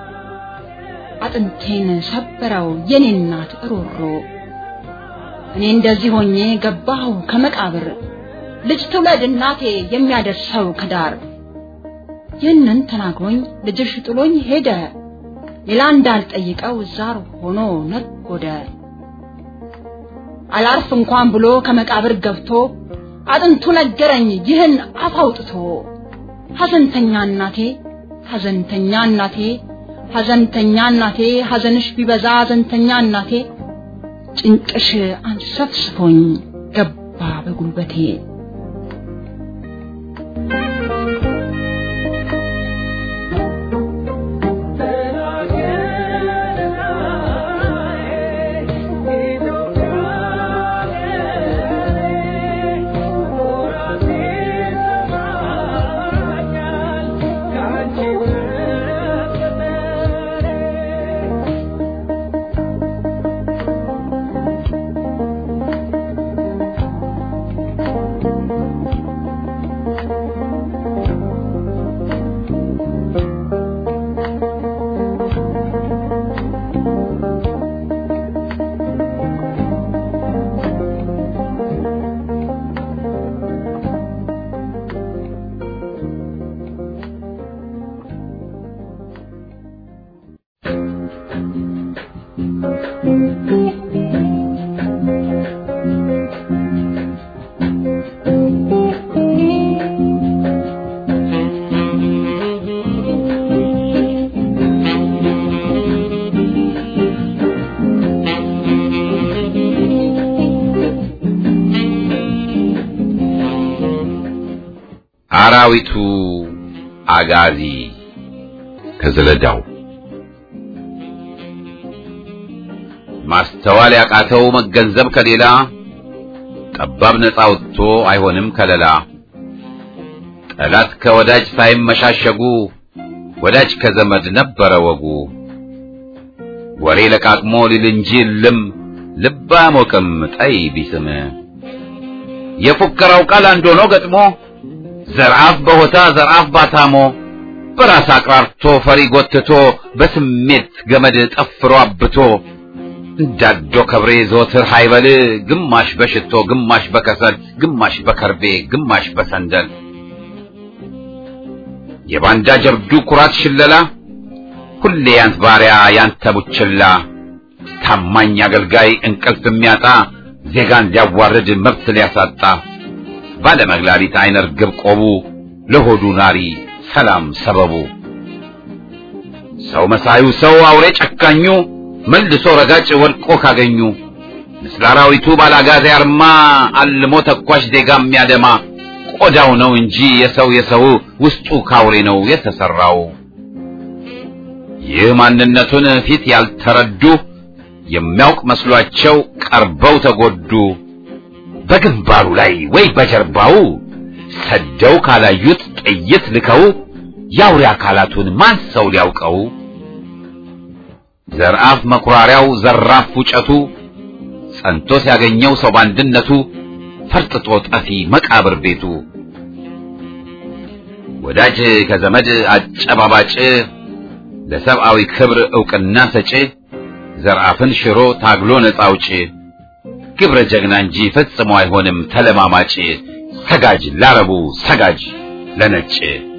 አጥንቴን ሰበረው የኔ እናት እሮሮ እኔ እንደዚህ ሆኜ ገባሁ ከመቃብር ልጅ ትውለድ እናቴ የሚያደርሰው ከዳር ይህንን ተናግሮኝ ልጅሽ ጥሎኝ ሄደ ሌላ እንዳልጠይቀው ዛር ሆኖ ነጎደ አላርፍ እንኳን ብሎ ከመቃብር ገብቶ አጥንቱ ነገረኝ ይህን አፍ አውጥቶ ሐዘንተኛ እናቴ ሐዘንተኛ እናቴ ሐዘንተኛ እናቴ ሐዘንሽ ቢበዛ ሐዘንተኛ እናቴ ጭንቅሽ አንሰፍስፎኝ ገባ በጉልበቴ Thank you. አራዊቱ አጋዚ ከዘለዳው ማስተዋል ያቃተው መገንዘብ ከሌላ ጠባብ ነፃ ወጥቶ አይሆንም ከለላ ጠላት ከወዳጅ ሳይመሻሸጉ ወዳጅ ከዘመድ ነበረ ወጉ ወሬ ለቃቅሞ ሊል እንጂ ልም ልብ አያሞቅም ጠይ ቢስም የፉከራው ቃል አንድ ሆኖ ገጥሞ ዘርአፍ በሆታ ዘርአፍ ባታሞ በራስ አቅራርቶ ፈሪ ጎትቶ በስሜት ገመድ ጠፍሮ አብቶ እንዳዶ ከብሬ ዘወትር ሃይበል ግማሽ በሽቶ ግማሽ በከሰል ግማሽ በከርቤ ግማሽ በሰንደል የባንዳ ጀብዱ ኩራት ሽለላ ሁሌ ያንት ባሪያ ያንተ ቡችላ ታማኝ አገልጋይ እንቅልፍ የሚያጣ ዜጋን ሊያዋርድ መብት ሊያሳጣ ባለመግላሊት አይነ ርግብ ቆቡ ለሆዱ ናሪ ሰላም ሰበቡ ሰው መሳዩ ሰው አውሬ ጨካኙ መልሶ ረጋጭ ወድቆ ካገኙ ምስለ አራዊቱ ባላጋዜ አርማ አልሞ ተኳሽ ዜጋ የሚያደማ ቆዳው ነው እንጂ የሰው የሰው ውስጡ ካውሬ ነው የተሰራው። ይህ ማንነቱን ፊት ያልተረዱ የሚያውቅ መስሏቸው ቀርበው ተጎዱ። በግንባሩ ላይ ወይ በጀርባው ሰደው ካላዩት ጥይት ልከው የአውሬ አካላቱን ማን ሰው ሊያውቀው? ዘርአፍ መኩራሪያው ዘራፍ ፉጨቱ ጸንቶ ሲያገኘው ሰው ባንድነቱ ፈርጥጦ ጠፊ መቃብር ቤቱ ወዳጅ ከዘመድ አጨባባጭ ለሰብአዊ ክብር ዕውቅና ሰጪ ዘርአፍን ሽሮ ታግሎ ነፃ አውጪ ግብረ ጀግና እንጂ ፈጽሞ አይሆንም ተለማማጭ ሰጋጅ ላረቡ ሰጋጅ ለነጭ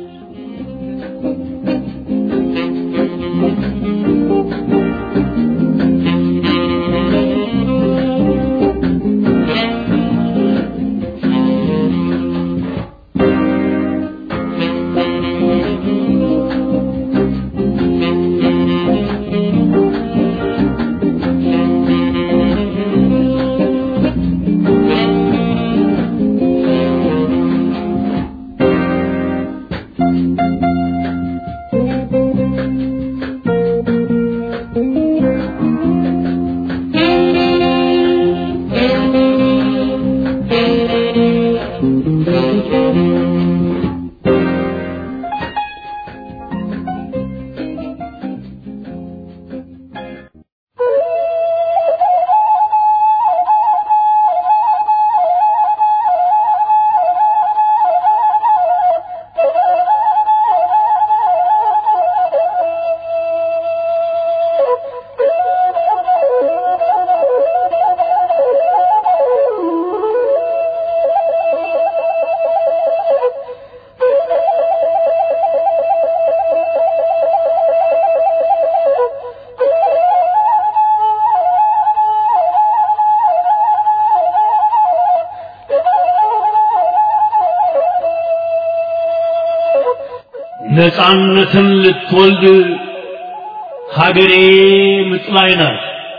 ነፃነትን ልትወልድ ሀገሬ ምጥ ላይ ናት።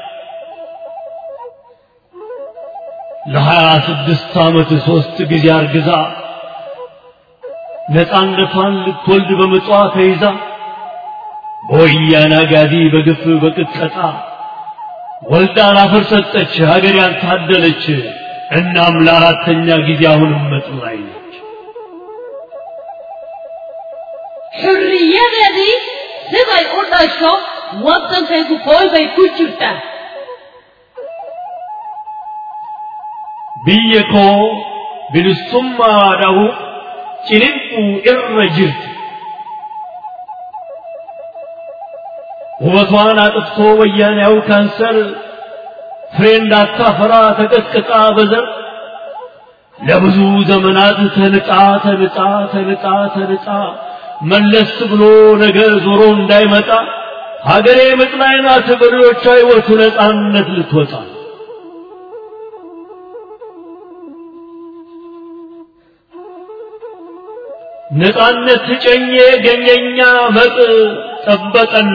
ለሀያ ስድስት ዓመት ሦስት ጊዜ አርግዛ ነፃነቷን ልትወልድ በምጧ ተይዛ በወያኔ አጋዚ በግፍ በቅጥቀጣ ወልዳ ላፈር ሰጠች ሀገር ያልታደለች። እናም ለአራተኛ ጊዜ አሁንም ምጥ ላይ ነች። xurriyadadii siday u dhasho waddankaygu qool bay ku jirtaa biyya koo bilisummaadhahu ciniinquu irra jirti ውበቷን አጥፍቶ ወያኔያው ካንሰር ፍሬ እንዳታፈራ ተቀጥቅጣ በዘር ለብዙ ዘመናት ተንጣ ተንጣ ተንጣ ተንጣ መለስ ብሎ ነገ ዞሮ እንዳይመጣ ሀገሬ ምጥ ላይ ናት በልጆቿ ሕይወቱ ነፃነት ልትወጣ ነፃነት ጨኜ ገኘኛ መጥ ጠበቀና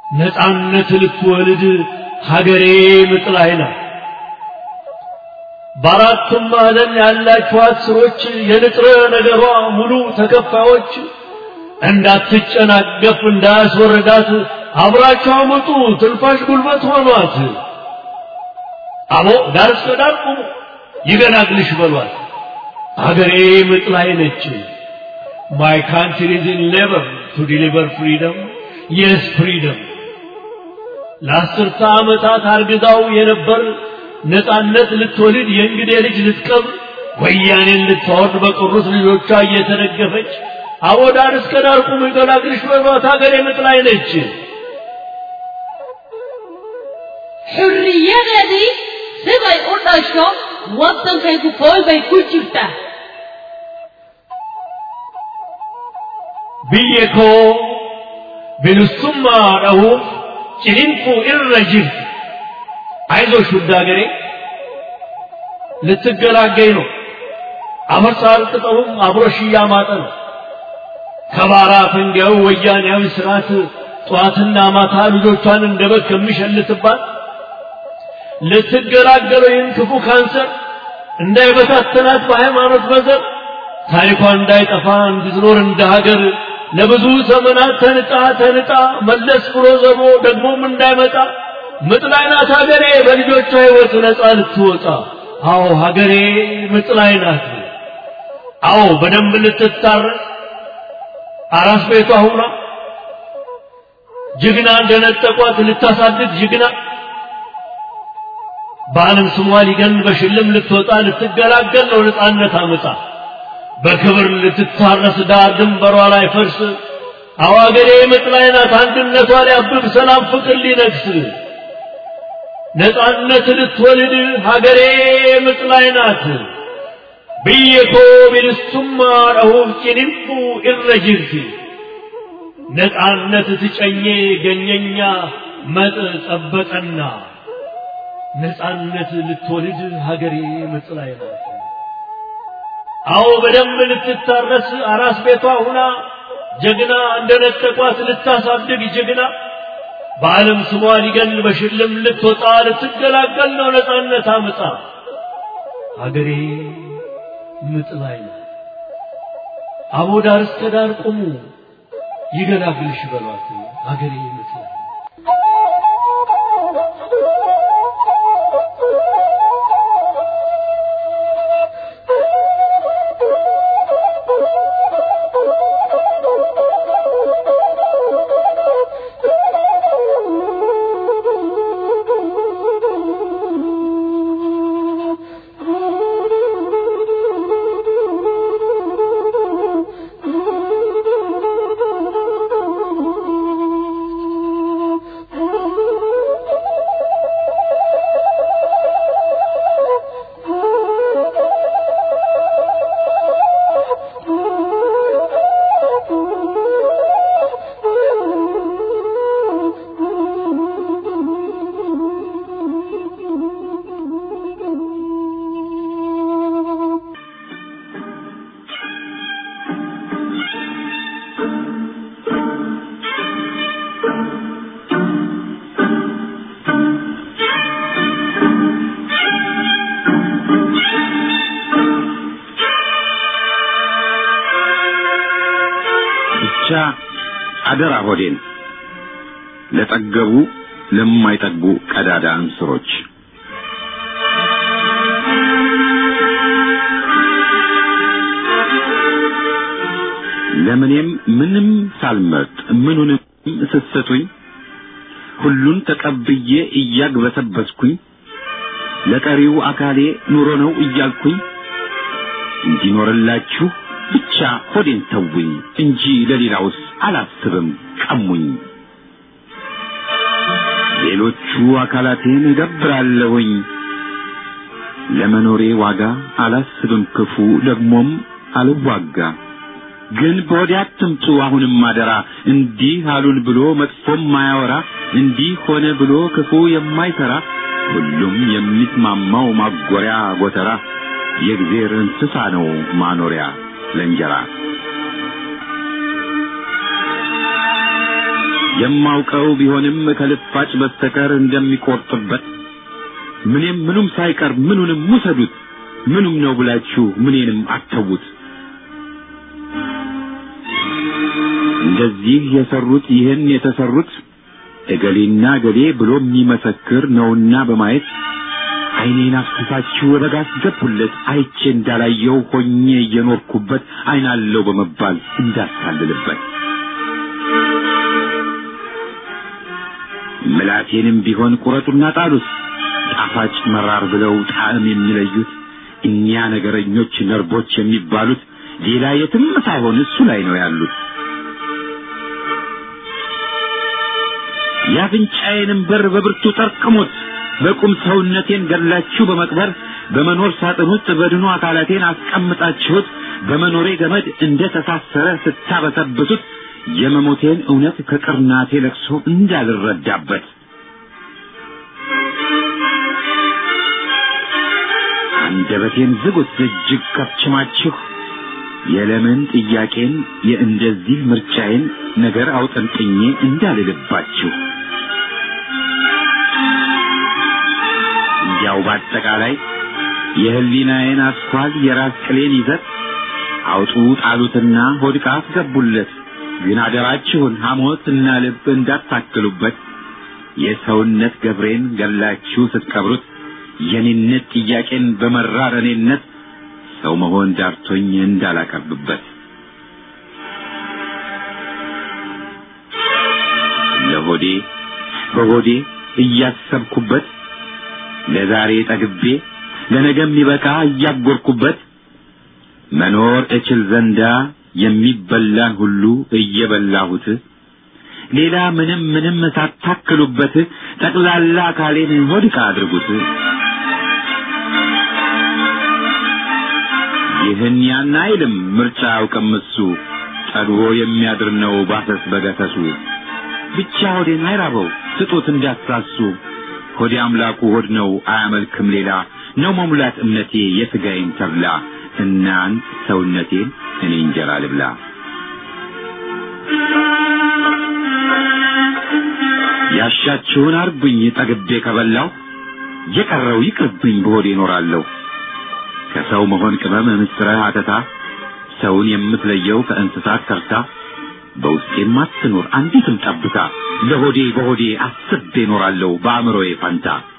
ነፃነት ልትወልድ ሀገሬ ምጥ ላይ ናት። በአራቱም ማዕዘን ያላችሁ አስሮች የንጥረ ነገሯ ሙሉ ተከፋዮች እንዳትጨናገፍ እንዳያስወረዳት አብራችሁ አመጡ ትንፋሽ ጉልበት ሆኗት። አቦ ዳር እስከ ዳር ቁሙ ይገላግልሽ በሏት። አገሬ ምጥ ላይ ነች። My country is in labor to deliver freedom. Yes, freedom. ለአስርተ ዓመታት አርግዛው የነበር ነፃነት ልትወልድ የእንግዴ ልጅ ልትቀብር ወያኔን ልታወርድ በቀሩት ልጆቿ እየተደገፈች አቦ ዳር እስከ ዳር ቁሙ ይገላግልሽ በሏት። አገሬ ምጥ ላይ ነች። xurriyadeedii siday u dhasho waddankaygu fool bay ku jirtaa biyya koo bilisummaa dhahuuf ciniinquu irra jirti አይዞሽ ውድ አገሬ ልትገላገኝ ነው። አፈርሳል ቅጠሉም አብሮሽ እያማጠ ነው። ከባራ ፈንጊያው ወያኔያዊ ስርዓት ጠዋትና ማታ ልጆቿን እንደ በግ ከሚሸልትባት ልትገላገለው ይህን ክፉ ካንሰር እንዳይበታተናት በሃይማኖት በዘር ታሪኳ እንዳይጠፋ እንድትኖር እንደ ሀገር ለብዙ ዘመናት ተንጣ ተንጣ መለስ ብሎ ዘቦ ደግሞም እንዳይመጣ ምጥ ላይ ናት ሀገሬ በልጆቿ ሕይወት ነፃ ልትወጣ። አዎ ሀገሬ ምጥ ላይ ናት። አዎ በደንብ ልትታረስ አራስ ቤቷ ሁና ጀግና እንደነጠቋት ልታሳድግ ጀግና በዓለም ስሟ ሊገን በሽልም ልትወጣ ልትገላገል ነው ነፃነት አምጣ በክብር ልትታረስ ዳር ድንበሯ ላይ ፈርስ አዋገሬ ምጥ ላይ ናት አንድነቷ ሊያብብ ሰላም ፍቅር ሊነግስ ነፃነት ልትወልድ ሀገሬ ምጥ ላይ ናት ብየኮ ቢልሱማ ረሁፍ ጭንንፉ እረጅርቲ ነፃነት ትጨኜ ገኘኛ መጥ ጠበጠና ነፃነት ልትወልድ ሀገሬ ምጥ ላይ ናት። አዎ በደንብ ልትታረስ አራስ ቤቷ ሁና ጀግና እንደነጠቋት ልታሳድግ ጀግና በዓለም ስሟ ሊገን በሽልም ልትወጣ ልትገላገል ነው ነፃነት አምጣ ሀገሬ ምጥ ላይ ናት። አቦ ዳር እስከ ዳር ቁሙ ይገላግልሽ በሏት ሀገሬ ምጥ ላይ ናት። ብቻ አደራ ሆዴን ለጠገቡ ለማይጠግቡ ቀዳዳ እንስሮች ለምኔም ምንም ሳልመርጥ ምኑንም ስትሰጡኝ ሁሉን ተቀብዬ እያግበሰበስኩኝ ለቀሪው አካሌ ኑሮ ነው እያልኩኝ እንዲኖርላችሁ ብቻ ሆዴን ተውኝ እንጂ ለሌላውስ አላስብም ቀሙኝ። ሌሎቹ አካላቴን እገብራለሁኝ ለመኖሬ ዋጋ አላስብም ክፉ ደግሞም አልዋጋ። ግን በወዲያ አትምጡ አሁንም አደራ እንዲህ አሉን ብሎ መጥፎም ማያወራ እንዲህ ሆነ ብሎ ክፉ የማይሰራ ሁሉም የሚስማማው ማጎሪያ ጎተራ የእግዜር እንስሳ ነው ማኖሪያ ለእንጀራ የማውቀው ቢሆንም ከልፋጭ በስተቀር እንደሚቆርጥበት ምንም ምኑም ሳይቀር ምኑንም ውሰዱት ምኑም ነው ብላችሁ ምኔንም አተዉት። እንደዚህ የሰሩት ይህን የተሰሩት እገሌና እገሌ ብሎ የሚመሰክር ነውና በማየት ዓይኔን አፍስሳችሁ ወደ ጋር አስገቡለት አይቼ እንዳላየው ሆኜ እየኖርኩበት ዓይናለው በመባል እንዳታልልበት ምላቴንም ቢሆን ቁረጡና ጣሉት ጣፋጭ መራር ብለው ጣዕም የሚለዩት እኒያ ነገረኞች ነርቦች የሚባሉት ሌላ የትም ሳይሆን እሱ ላይ ነው ያሉት። የአፍንጫዬንም በር በብርቱ ጠርቅሙት። በቁም ሰውነቴን ገድላችሁ በመቅበር በመኖር ሳጥን ውስጥ በድኑ አካላቴን አስቀምጣችሁት በመኖሬ ገመድ እንደ ተሳሰረ ስታበሰብሱት የመሞቴን እውነት ከቅርናቴ ለቅሶ እንዳልረዳበት አንደበቴን ዝጉት እጅግ ከፍችማችሁ የለምን ጥያቄን የእንደዚህ ምርጫዬን ነገር አውጠንጥኜ እንዳልልባችሁ ያው በአጠቃላይ የህሊናዬን አስኳል የራስ ቅሌን ይዘት አውጡ ጣሉትና ሆድቃ አስገቡለት። ግን አደራችሁን ሐሞት እና ልብ እንዳታክሉበት። የሰውነት ገብሬን ገላችሁ ስትቀብሩት የኔነት ጥያቄን በመራር እኔነት ሰው መሆን ዳርቶኝ እንዳላቀርብበት ለሆዴ በሆዴ እያሰብኩበት ለዛሬ ጠግቤ ለነገ የሚበቃ እያጎርኩበት መኖር እችል ዘንዳ የሚበላን ሁሉ እየበላሁት ሌላ ምንም ምንም ሳታክሉበት ጠቅላላ አካሌን ሆድቃ አድርጉት። ይህን ያን አይልም ምርጫ አያውቅም እሱ ጠግቦ የሚያድር ነው ባሰስ በገሰሱ ብቻ ሆዴን አይራበው ስጡት እንዳትሳሱ ሆዴ አምላኩ ሆድ ነው አያመልክም ሌላ ነው መሙላት እምነቴ የሥጋዬን ተብላ እናንት ሰውነቴን እኔ እንጀራ ልብላ ያሻችሁን አርጉኝ ጠግቤ ከበላው የቀረው ይቅርብኝ በሆዴ እኖራለሁ ከሰው መሆን ቅመም ምስጥረ አተታ ሰውን የምትለየው ከእንስሳት ከርታ በውስጤም አትኖር አንዲትም ጠብታ ለሆዴ በሆዴ አስቤ እኖራለሁ በአእምሮዬ ፈንታ